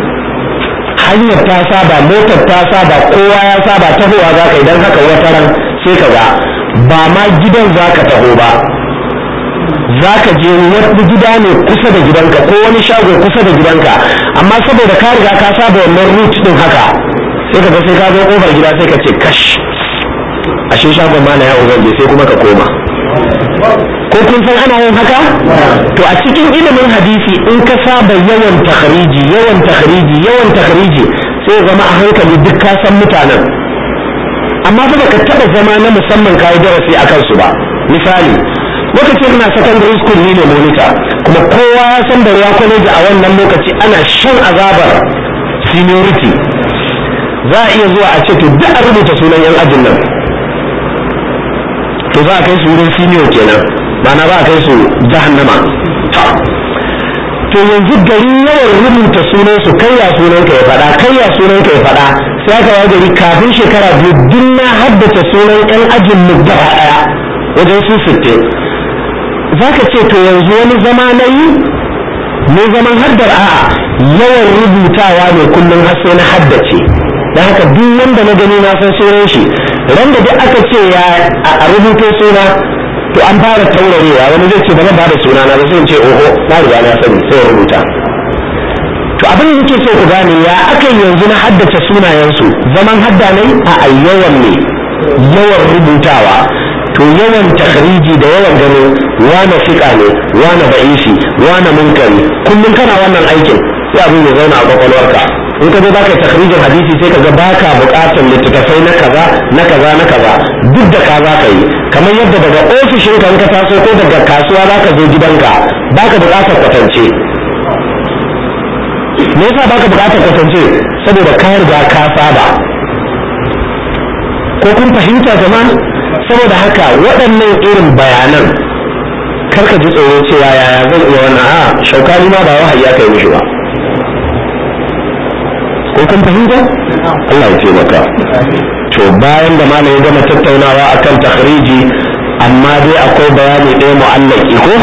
hanyar ta saba motar ta saba kowa ya saba tahowa za ka idan haka wata ran sai ka ga ba ma gidan za ka taho ba za ka je wani gida ne kusa da gidanka ko wani shago kusa da gidanka amma saboda ka riga ka saba wannan route din haka sai ka ga sai ka zo kofar gida sai ka ce kash ashe shagon mana ya ubangiji sai kuma ka koma ko kun san ana yin haka to a cikin ilimin hadisi in ka saba yawan takhriji yawan takhriji yawan takhriji sai zama a hankali duk ka san mutanen amma fa baka taba zama na musamman kai darasi akan su ba misali lokacin ina secondary school ni ne monitor kuma kowa ya san da ya college a wannan lokaci ana shan azabar seniority za a iya zuwa a ce to duk a rubuta sunan yan ajin nan to za a kai su wurin senior kenan ma'ana za a kai su jahannama to yanzu gari yawan rubuta sunan su kai ya sunan ka ya faɗa kai ya sunan ka ya faɗa sai aka yi gari kafin shekara biyu duk na haddace sunan yan ajin mu gaba ɗaya wajen su sittin za ka ce to yanzu wani zama na yi ne zaman haddar a'a yawan rubutawa ne kullum har sai na haddace don haka duk wanda na gani na san sunan shi ran da duk aka ce ya a rubuto suna to an fara taurarewa wani zai ce ba zan bada suna na ba sai ce oho na riga na sani sai ya rubuta to abin da nake so ku gane ya aka yanzu na haddace sunayensu zaman hadda ne a yawan ne yawan rubutawa to yawan takhriji da yawan ganin wane fiƙa ne wane ba'isi wane munkari kullum kana wannan aikin sai abin ya zauna a kwakwalwarka in ka zo za ka yi takhrijin hadisi sai ka ga baka buƙatar littattafai na kaza na kaza na kaza duk da ka za ka yi kamar yadda daga ofishin ka ka taso ko daga kasuwa za ka zo gidanka baka buƙatar kwatance me yasa baka buƙatar kwatance saboda ka riga ka saba ko kun fahimta jama'a saboda haka waɗannan irin bayanan karka ji tsoro cewa yaya zan iya wannan a shaukani ma ba wahayi aka yi mishi ba ko kun fahimta Allah ya taimaka to bayan da malam ya gama tattaunawa akan takhriji amma dai akwai bayani ɗaya mu'allaki ko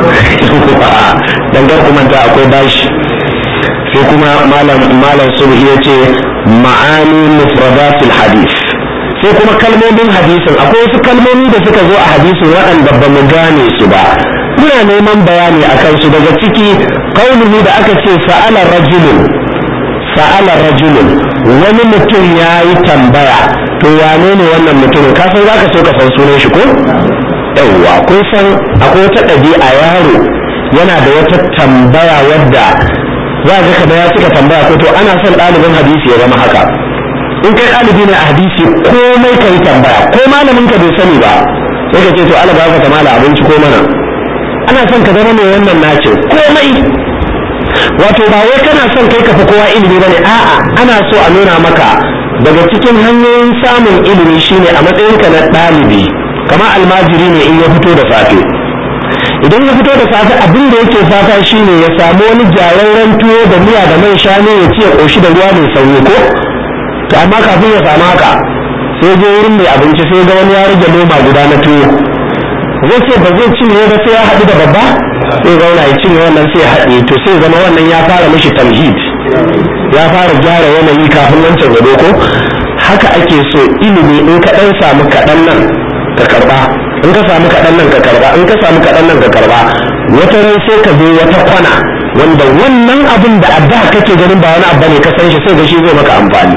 dangar kuma ta akwai bashi sai kuma malam malam subhi yace ma'ani mufradatil hadith sai kuma kalmomin hadisin akwai wasu kalmomi da suka zo a hadisin waɗanda ba mu gane su ba muna neman bayani a kansu daga ciki kauluhu da aka ce sa'ala rajulun sa'ala rajulun wani mutum ya yi tambaya to wane ne wannan mutumin ka san zaka so ka san sunan shi ko yawwa kun san akwai wata ɗabi'a yaro yana da wata tambaya wadda za ka kada ya cika tambaya ko to ana son ɗalibin hadisi ya zama haka in kai ɗalibi ne a hadisi komai ka yi tambaya ko malamin ka bai sani ba sai ka ce to ala ba ka mala abinci ko mana ana son ka zama mai wannan nace komai wato ba wai kana son kai ka fi kowa ilimi bane a'a ana so a nuna maka daga cikin hanyoyin samun ilimi shine a matsayinka na ɗalibi kamar almajiri ne in ya fito da safe idan ya fito da safe abin da yake fata shine ya samu wani jararren tuwo da miya da man shanu ya ci ya ƙoshi da ruwa mai sanyi ko to amma kafin ya samu haka sai je wurin mai abinci sai ga wani ya rage loma guda na tuwo zai ce ba zai cinye ba sai ya haɗu da babba sai zauna ya cinye wannan sai ya haɗe to sai zama wannan ya fara mishi tamhid ya fara gyara yanayi kafin wancan gado ko haka ake so ilimi in ka ɗan samu kaɗan nan ka karɓa in ka samu kaɗan nan ka karɓa in ka samu kaɗan nan ka karɓa wata ran sai ka zo wata kwana wanda wannan abin da a da kake ganin ba wani abu ne ka san shi sai ga shi zai maka amfani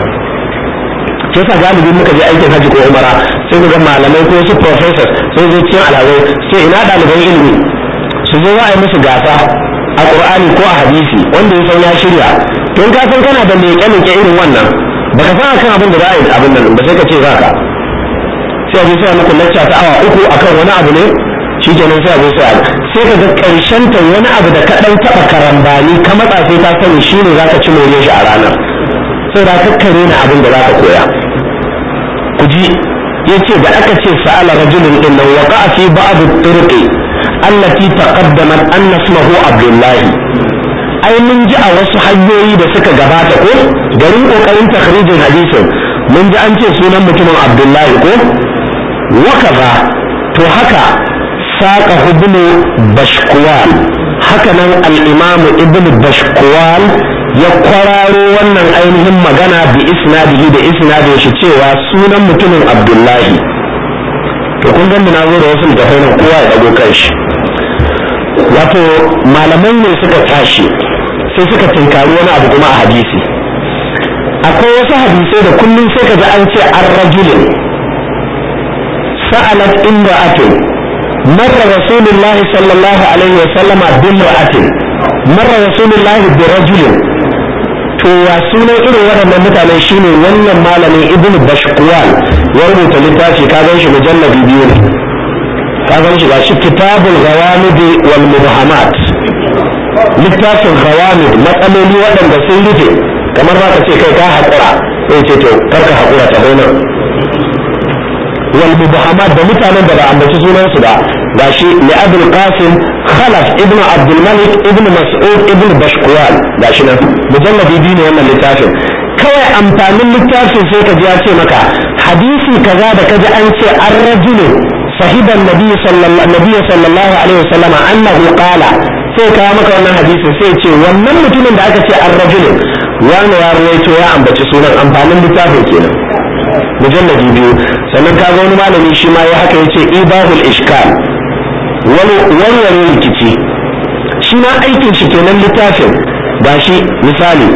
ke sa galibin muka je aikin hajji ko umara sai ga malamai ko su professors sai zai cikin alhazai sai ina ɗaliban ilimi su zo za a yi musu gasa a qur'ani ko a hadisi wanda ya san ya shirya to in ka san kana da leƙe leƙe irin wannan baka san akan abin da za a yi abin nan ba sai ka ce za ka sai a je sai a muku lacca ta awa uku akan wani abu ne shi kenan sai a zo sai a sai ka ga ƙarshen ta wani abu da ka ɗan taɓa karambani ka matsa sai ka sani shi ne za ka ci more shi a ranar sai da kakkare na abin da za ka koya ku ji ya ce da aka ce sa'ala rajulun din nan waqa fi ba'd turqi allati taqaddamat anna ismuhu abdullahi ai mun ji a wasu hanyoyi da suka gabata ko garin kokarin takhrijin hadisin mun ji an ce sunan mutumin abdullahi ko wakaza to haka saqa ibnu bashkuwal haka nan al-imam ibnu bashkuwal ya kwararo wannan ainihin magana bi isnadihi da isnadin shi cewa sunan mutumin abdullahi to kun gan na zo da wasu littafai nan kowa ya dago kanshi wato malamai ne suka tashi sai suka tinkari wani abu kuma a hadisi akwai wasu hadisai da kullum sai ka ji an ce an rajulin sa'alat imra'atun marra rasulullahi sallallahu alaihi wa sallama bimra'atin marra rasulullahi bi rajulin to ya sunan irin waɗannan mutane shine wannan malamin ibn bashkuwal ya rubuta littafi ka gan shi mujallabi biyu ne ka gan shi gashi kitabul ghawamid wal mubhamat littafin ghawamid matsaloli waɗanda sun rufe kamar za ka ce kai ka haƙura sai ce to kar ka haƙura ta nan wal mubhamat da mutanen da ba ambaci sunansu ba gashi li abul qasim khalaf ibnu abdul malik ibnu mas'ud ibnu bashkuwal gashi nan mujalladi biyu ne wannan littafin kawai amfanin littafin sai ka ji ya ce maka hadisi kaza da kaji an ce an rajulu sahiban nabi sallallahu alaihi wasallam annahu qala sai kawo maka wannan hadisin sai ce wannan mutumin da aka ce an rajulin wani ya ruwaito ya ambaci sunan amfanin littafin kenan mujalladi biyu sannan ka ga wani malami shi ma ya haka yace ibahul ishkal wani warware rikici shi ma aikin shi kenan littafin gashi misali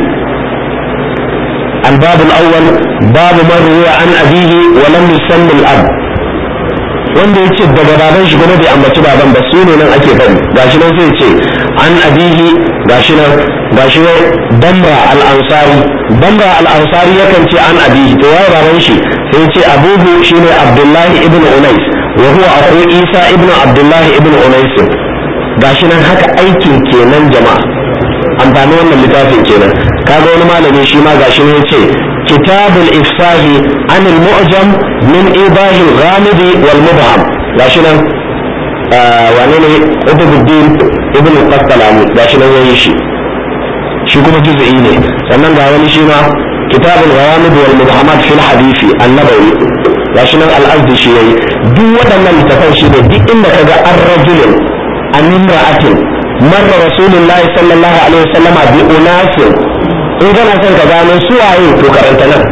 الباب الأول باب من روى عن أبيه ولم يسمى الأب wanda ya ce daga baban shi kuma bai ambaci baban ba su ne nan ake faɗi gashi nan sai ce an abihi gashi nan gashi nan bamba al-ansari bamba al-ansari yakan ce an abihi to waye baban shi sai ce abubu shine abdullahi ibn unais wa huwa akhu isa ibn abdullahi ibn unais gashi nan haka aikin kenan jama'a amfani wannan littafin kenan kaga wani malami shi ma gashi ne yace kitabul ifsahi an al-mu'jam min ibahi al-ghamid wal mubham gashi nan wane ne Ubuddin ibn al-Qastalani gashi nan yayi shi shi kuma juz'i ne sannan ga wani shi ma kitabul ghamid wal mubhamat fil hadisi an-nabawi gashi nan al-azdi shi yayi duk waɗannan littafan shi ne duk inda kaga ar-rajulun an imra'atin marra rasulullahi sallallahu alaihi wasallama bi unasin in kana son ka gano su waye to karanta nan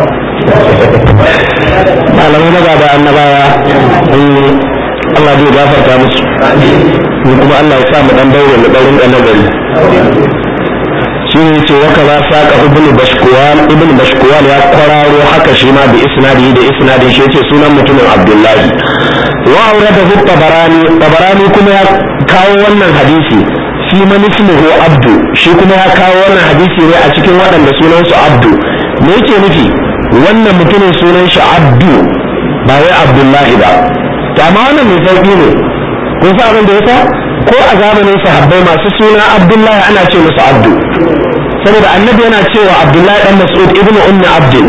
malamai na gaba annabawa Allah zai gafarta musu ni kuma Allah ya sa mu dan daure mu daurin dan nagari shi ne ce waka za saka ibn bashkuwal ibn bashkuwal ya kwararo haka shi ma bi isnadi da isnadin shi yace sunan mutumin abdullahi wa aurada tabarani tabarani kuma ya kawo wannan hadisi fi man ismuhu abdu shi kuma ya kawo wannan hadisi ne a cikin waɗanda sunan su abdu me yake nufi wannan mutumin sunan shi abdu ba wai abdullahi ba to amma wannan mai sauki ne kun sa abin da yasa ko a zamanin sahabbai masu suna abdullahi ana ce musu abdu saboda annabi yana cewa abdullahi dan mas'ud ibnu ummi abdin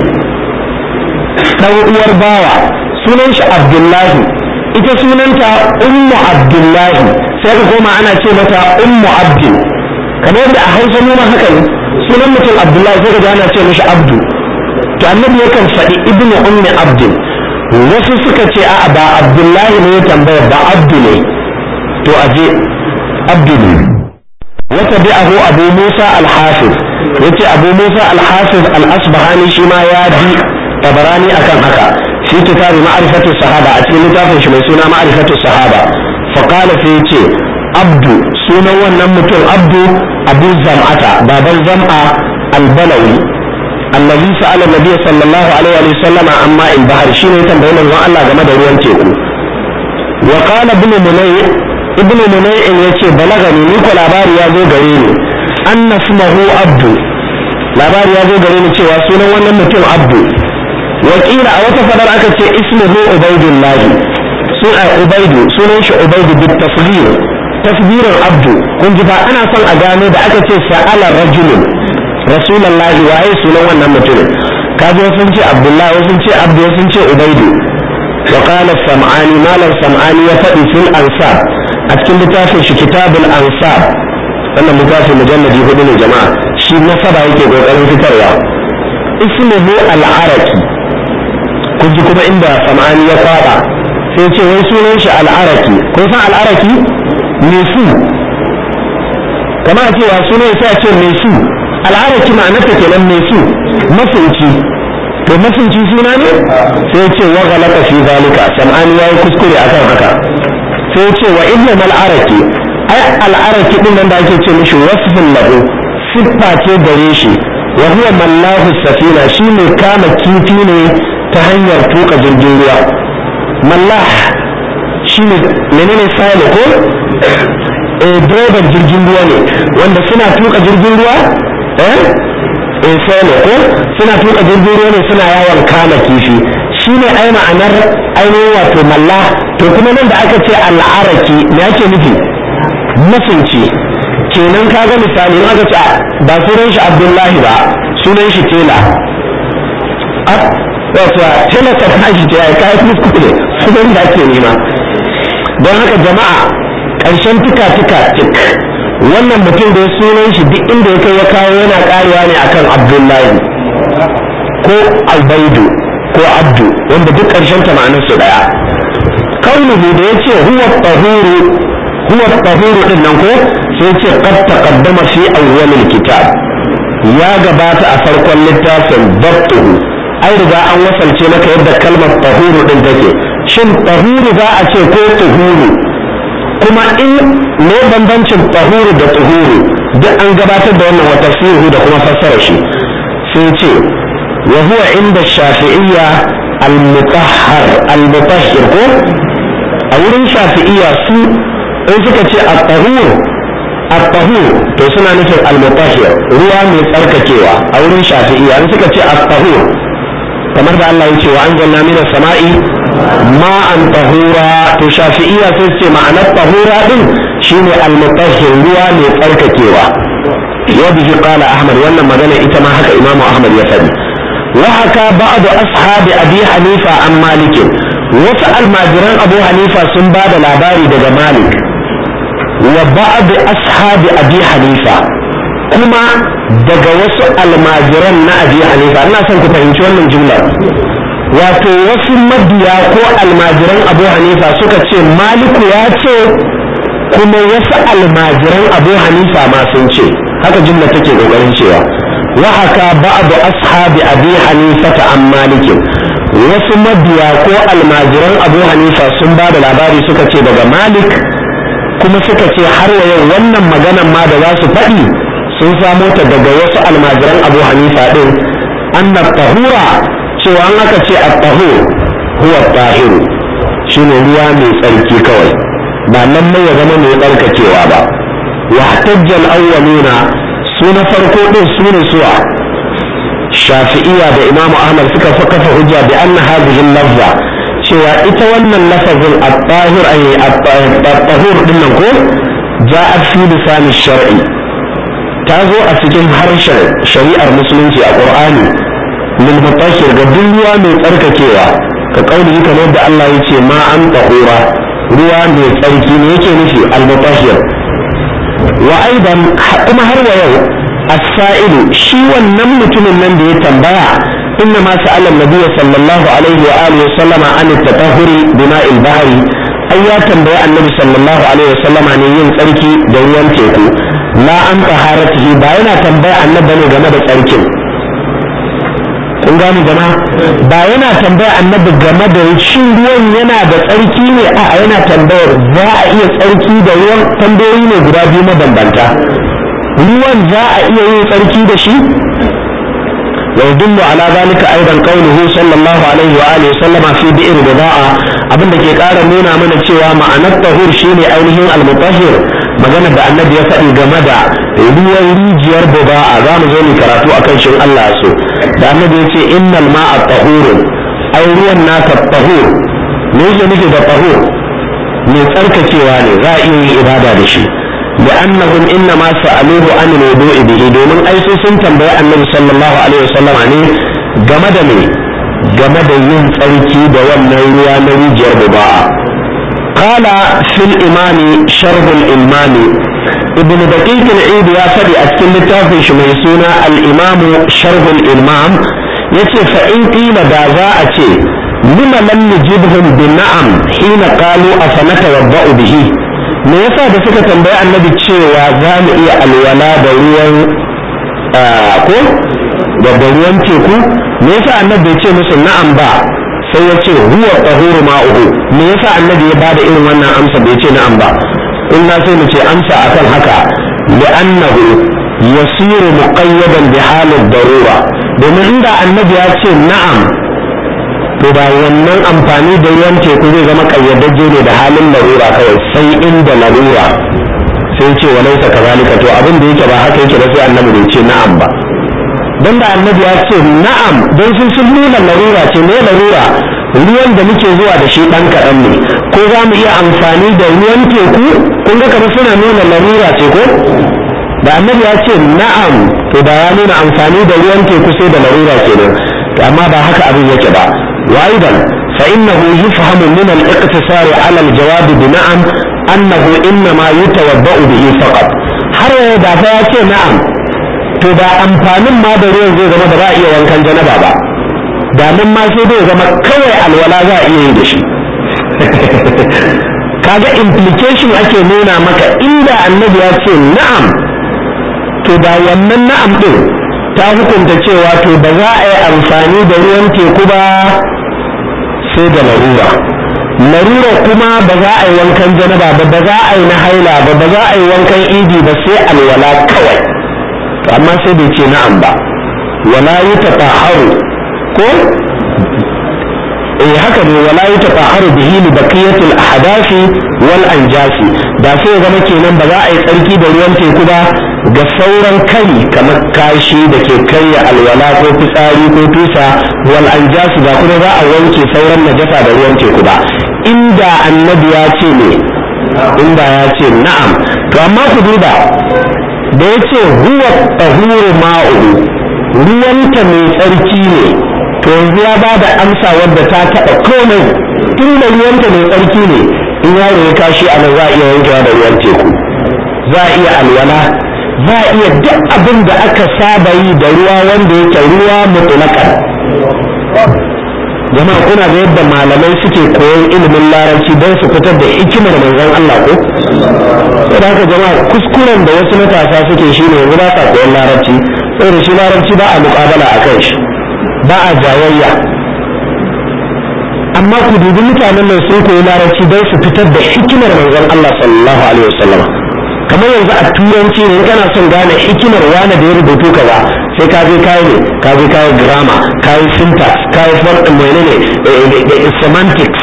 dan uwar bawa sunan shi abdullahi ita sunanta ummu abdullahi sai ka koma ana ce mata ummu abdin kamar yadda a hausa mu ma haka ne sunan mutum abdullahi sai ka ana ce mishi abdu to annabi yakan faɗi ibnu ummi abdin wasu suka ce a'a ba abdullahi ne ya tambaya ba abdu ne to aje abdu ne wata bi'ahu abu musa al-hafiz yace abu musa al-hafiz al-asbahani shi ma ya bi tabarani akan haka fi kitabi ma'rifatu sahaba a cikin littafin shi mai suna ma'rifatu sahaba fa qala fi yace abdu sunan wannan mutum abdu abu zam'ata baban zam'a al-balawi allazi sa'ala nabiy sallallahu alaihi wa sallama amma in bahar shine ya tambayi manzon Allah game da ruwan teku wa qala ibn munay ibn munay yace balagani ni ko labari ya zo gare ni anna ismuhu abdu labari ya zo gare ni cewa sunan wannan mutum abdu wakila a wata fadar aka ce ismuhu ubaidullah sun a ubaidu sunan shi ubaidu bit tasghir tasghirin abdu kun ji fa ana son a gano da aka ce sa'ala rajulun rasulullahi waye sunan wannan mutumin kaji sun ce abdullahi sun ce abdu sun ce ubaidu wa qala sam'ani malam sam'ani ya faɗi fil ansab a cikin littafin shi kitabul ansab wannan littafin mujalladi hudu ne jama'a shi nasaba yake kokarin fitarwa ismuhu al-araki kun ji kuma inda sam'ani ya kwaba sai ce wai sunan shi al'araki kun san al'araki mesu kama a cewa sunan sai a ce mesu al'araki ma'anarta kenan mesu masunci to masunci suna ne sai ce wa galaka fi zalika sam'ani yayi kuskure akan haka sai ce wa ibnu mal'araki ai al'araki din nan da ake ce mishi wasfin lahu siffa ce gare shi wa huwa mallahu safina shi ne kama kifi ne ta hanyar tuka jirgin ruwa mallah shi ne menene sale ko eh direban jirgin ruwa ne wanda suna tuka jirgin ruwa eh eh sale ko suna tuka jirgin ruwa ne suna yawon kama kifi shi ne ai ma'anar ainihin wato mallah to kuma nan da aka ce al'araki me ake nufi masunci kenan ka ga misali in aka ce ba sunan shi abdullahi ba sunan shi tela wato tela ta tashi ce ya kayan kuskure sunan da ake nema don haka jama'a ƙarshen tuka tuka tik wannan mutum da sunan shi duk inda ya kai ya kawo yana karewa ne akan abdullahi ko albaidu ko abdu wanda duk ƙarshen ta ma'anar su daya kaunuhu da ya ce huwa tahuru huwa tahuru din nan ko sai ce qad taqaddama fi awwalil kitab ya gabata a farkon littafin dabtuhu ai riga an wasalce maka yadda kalmar tahuru din take shin tahuru za a ce ko tuhuru kuma in ne bambancin tahuru da tuhuru duk an gabatar da wannan wata fihu da kuma fassara shi sai ce wa huwa inda shafi'iyya al-mutahhar al-mutahhir ko a wurin shafi'iyya su in suka ce at-tahur at-tahur to suna nufin al-mutahhir ruwa mai tsarkakewa a wurin shafi'iyya in suka ce at-tahur kamar da Allah ya ce wa anzalna minas sama'i ma'an tahura to shafi'iyya sai su ce ma'anar tahura din shine al-mutahhir ruwa mai tsarkakewa wa bihi qala ahmad wannan magana ita ma haka imamu ahmad ya faɗi wa haka ba'du ashabi abi hanifa an malik wasu almajiran abu hanifa sun ba da labari daga malik wa ba'du ashabi abi hanifa kuma daga wasu almajiran na abi hanifa ina son ku fahimci wannan jumlar wato wasu mabiya ko almajiran abu hanifa suka ce maliku ya ce kuma wasu almajiran abu hanifa ma sun ce haka jumla take kokarin cewa wa haka ba'du ashabi abi hanifa ta an malikin wasu mabiya ko almajiran abu hanifa sun ba da labari suka ce daga malik kuma suka ce har wa yau wannan maganan ma da za su faɗi sun samo ta daga wasu almajiran abu hanifa ɗin anna tahura cewa an aka ce at-tahur huwa tahiru shine ruwa mai tsarki kawai ba nan mai ya zama mai tsarkakewa ba wa tajjal awwaluna su na farko din su ne suwa shafi'iyya da imamu ahmad suka kafa hujja bi anna hadhihi lafza cewa ita wannan lafazin at-tahir ay at-tahur din nan ko ja'at fi lisan shar'i ta zo a cikin harshen shari'ar musulunci a qur'ani lil mutahhir ga duk ruwa mai tsarkakewa ka kauli kamar da Allah ya ce ma an tahura ruwa mai tsarki ne yake nufi al mutahhir wa aidan kuma har wa yau as-sa'ilu shi wannan mutumin nan da ya tambaya inna ma sa'ala an-nabiy sallallahu alaihi wa alihi wa sallama an at-tatahhuri bima'il bahri ai ya tambayi annabi sallallahu alaihi wa sallama ne yin tsarki da ruwan teku la an taharatihi ba yana tambaya annabi ne game da tsarkin kun gane jama'a ba yana tambaya annabi game da shin ruwan yana da tsarki ne a yana tambayar za a iya tsarki da ruwan tambayoyi ne guda biyu mabambanta ruwan za a iya yin tsarki da shi ويدل على ذلك ايضا قوله صلى الله عليه واله وسلم في بئر بضاعه abin da ke ƙara nuna mana cewa ma'anar tahur shine ainihin almutahhir magana da annabi ya faɗi game da ruwan rijiyar buba'a za mu zo mu karatu akan shin Allah so da annabi ya ce innal ma'a tahur ai ruwan naka tahur me yake nufi da tahur mai tsarkakewa ne za a iya yin ibada da shi لأنهم إنما سألوه عن الوضوء به domin ai su sun tambayi annabi sallallahu alaihi wasallam ne game da me game da yin tsarki da wannan ruwa na rijiyar buba'a qala fil imami sharh al imami ibn daqiq al eid ya fadi a cikin littafin shi mai suna al imam sharh al imam yace fa in qila da za a ce lima lam nujibhum bi na'am hina qalu afanatawadda'u bihi me yasa da suka tambayi annabi cewa za mu iya alwala da ruwan ko da ruwan teku me yasa annabi ya ce musu na'am ba sai ya ce huwa tahuru ma'uhu me yasa annabi ya bada irin wannan amsa bai ce na'am ba inna sai mu ce amsa akan haka li'annahu yasiru muqayyadan bi halin darura domin inda annabi ya ce na'am to ba wannan amfani da ruwan teku zai zama kayyadajje ne da halin larura kawai sai inda larura sai ce wa laisa kazalika to abin da yake ba haka yake ba sai annabi bai ce na'am ba don da annabi ya ce na'am don sun sun nuna larura ce ne larura ruwan da muke zuwa da shi dan kaɗan ne ko za mu iya amfani da ruwan teku kun ga kamar suna nuna larura ce ko da annabi ya ce na'am to da ya nuna amfani da ruwan teku sai da larura kenan amma ba haka abin yake ba وأيضا فإنه يفهم من الاقتصار على الجواب بنعم أنه إنما يتوضأ به فقط har da fa ya ce na'am to da amfanin ma da ruwan zai zama ba za a iya wankan janaba ba da nan ma sai zai zama kawai alwala za a iya yi da shi kaga implication ake nuna maka inda annabi ya ce na'am to da wannan na'am din ta hukunta cewa to ba za a yi amfani da ruwan teku ba sai da larura larura kuma ba za a yi wankan janaba ba ba za a yi na haila ba ba za a yi wankan idi ba sai alwala kawai amma sai bai ce na'am ba wala yi tafaharu ko eh haka ne wala yi tafaharu bihi li baqiyatil ahdafi wal anjasi da sai zama kenan ba za a yi tsarki da ruwan teku ba ga sauran kari kamar kashi da ke karya alwala ko fitsari ko tusa wal anjasi ba kuma za a wanke sauran najasa da ruwan teku ba inda annabi ya ce ne inda ya ce na'am to amma ku duba da ya ce huwa tahuru ma'u ruwanta mai tsarki ne to yanzu ya ba da amsa wadda ta taɓa komai inda ruwanta mai tsarki ne in yaro ya kashi a nan za a iya wankewa da ruwan teku za a iya alwala za a iya duk abin da aka saba yi da ruwa wanda yake ruwa mutulakan jama'a kuna ga yadda malamai suke koyon ilimin larabci don su fitar da hikimar manzon Allah ko saboda haka jama'a kuskuren da wasu matasa suke shi ne yanzu ba sa koyon larabci saboda shi larabci ba a muƙabala a kan shi ba a jayayya amma ku dubi mutanen nan sun koyi larabci don su fitar da hikimar manzon Allah sallallahu alaihi wasallam kamar yanzu a turanci ne kana son gane hikimar wani da ya rubutu kaza sai ka je kayi ne ka je kayi grammar kayi syntax kayi menene semantics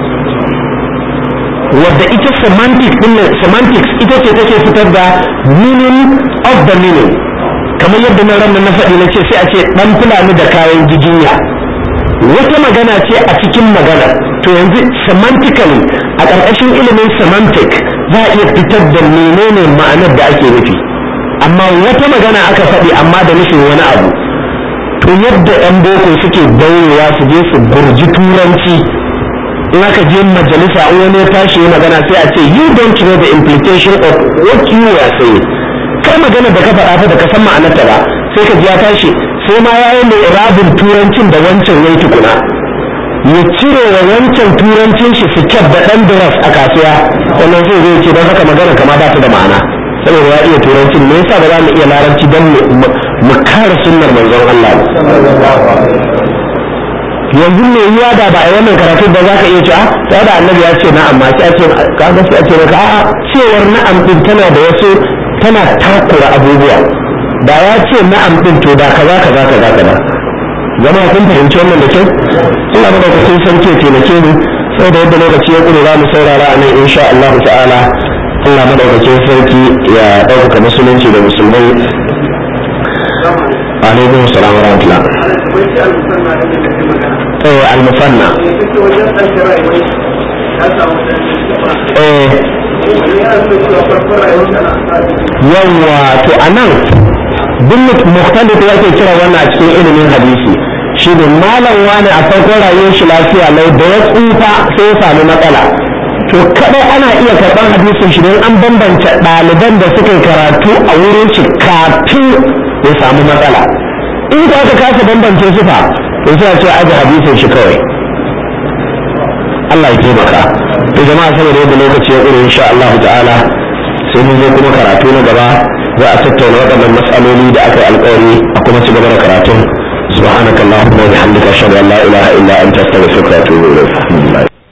wadda ita semantics din semantics ita ce take fitar da meaning of the meaning kamar yadda na ran na faɗi na ce sai a ce dan fulani da kayan jiginya wata magana ce a cikin magana to yanzu semantically a ƙarƙashin ilimin semantic za a iya fitar da menene ma'anar da ake nufi amma wata magana aka faɗi amma da nufin wani abu to yadda 'yan boko suke daurewa su je su gurji turanci in aka je majalisa in wani ya tashi ya magana sai a ce you don't know the implication of what you were saying kai magana da ka faɗa fa da ka san ma'anarta ba sai ka ji ya tashi sai ma ya yi mai irabin turancin da wancan yayi tukuna ya cire wa wancan turancin shi fitar da ɗan duras a kasuwa wannan zai zai ce don haka magana kama ba ta da ma'ana saboda ya iya turancin me yasa ba za mu iya larabci don mu kare sunnar manzon Allah yanzu me yiwa da ba a wannan karatu ba za ka iya cewa sai da annabi ya ce na'am ma sai a ce ka ga sai a ce maka a'a cewar na'am din tana da wasu tana takura abubuwa da ya ce na'am din to da kaza kaza kaza kaza zama kun fahimci wannan da kyau Allah madaukakin sarki ya taimake mu saboda yadda lokaci ya kure za mu saurara a nan insha Allah ta'ala Allah madaukakin sarki ya ɗaukaka musulunci da musulmai alaikum salam wa rahmatullah eh al-musanna eh yawa to anan duk mukhtalif yake kira wannan a cikin ilimin hadisi shi ne malam wani a farkon rayuwar shi lafiya lau da ya tsufa sai ya sami matsala to kadai ana iya karɓar hadisin shi don an bambance ɗaliban da suka yi karatu a wurin shi kafin ya samu matsala in ka aka kasa bambance su fa to sai a ce aji hadisin shi kawai Allah ya taimaka to jama'a saboda yadda lokaci ya ƙure insha Allah ta'ala sai mun zo kuma karatu na gaba za a tattauna waɗannan matsaloli da aka yi alƙawari a kuma ci gaba da karatun سبحانك اللهم وبحمدك اشهد ان لا اله الا انت استغفرك واتوب اليك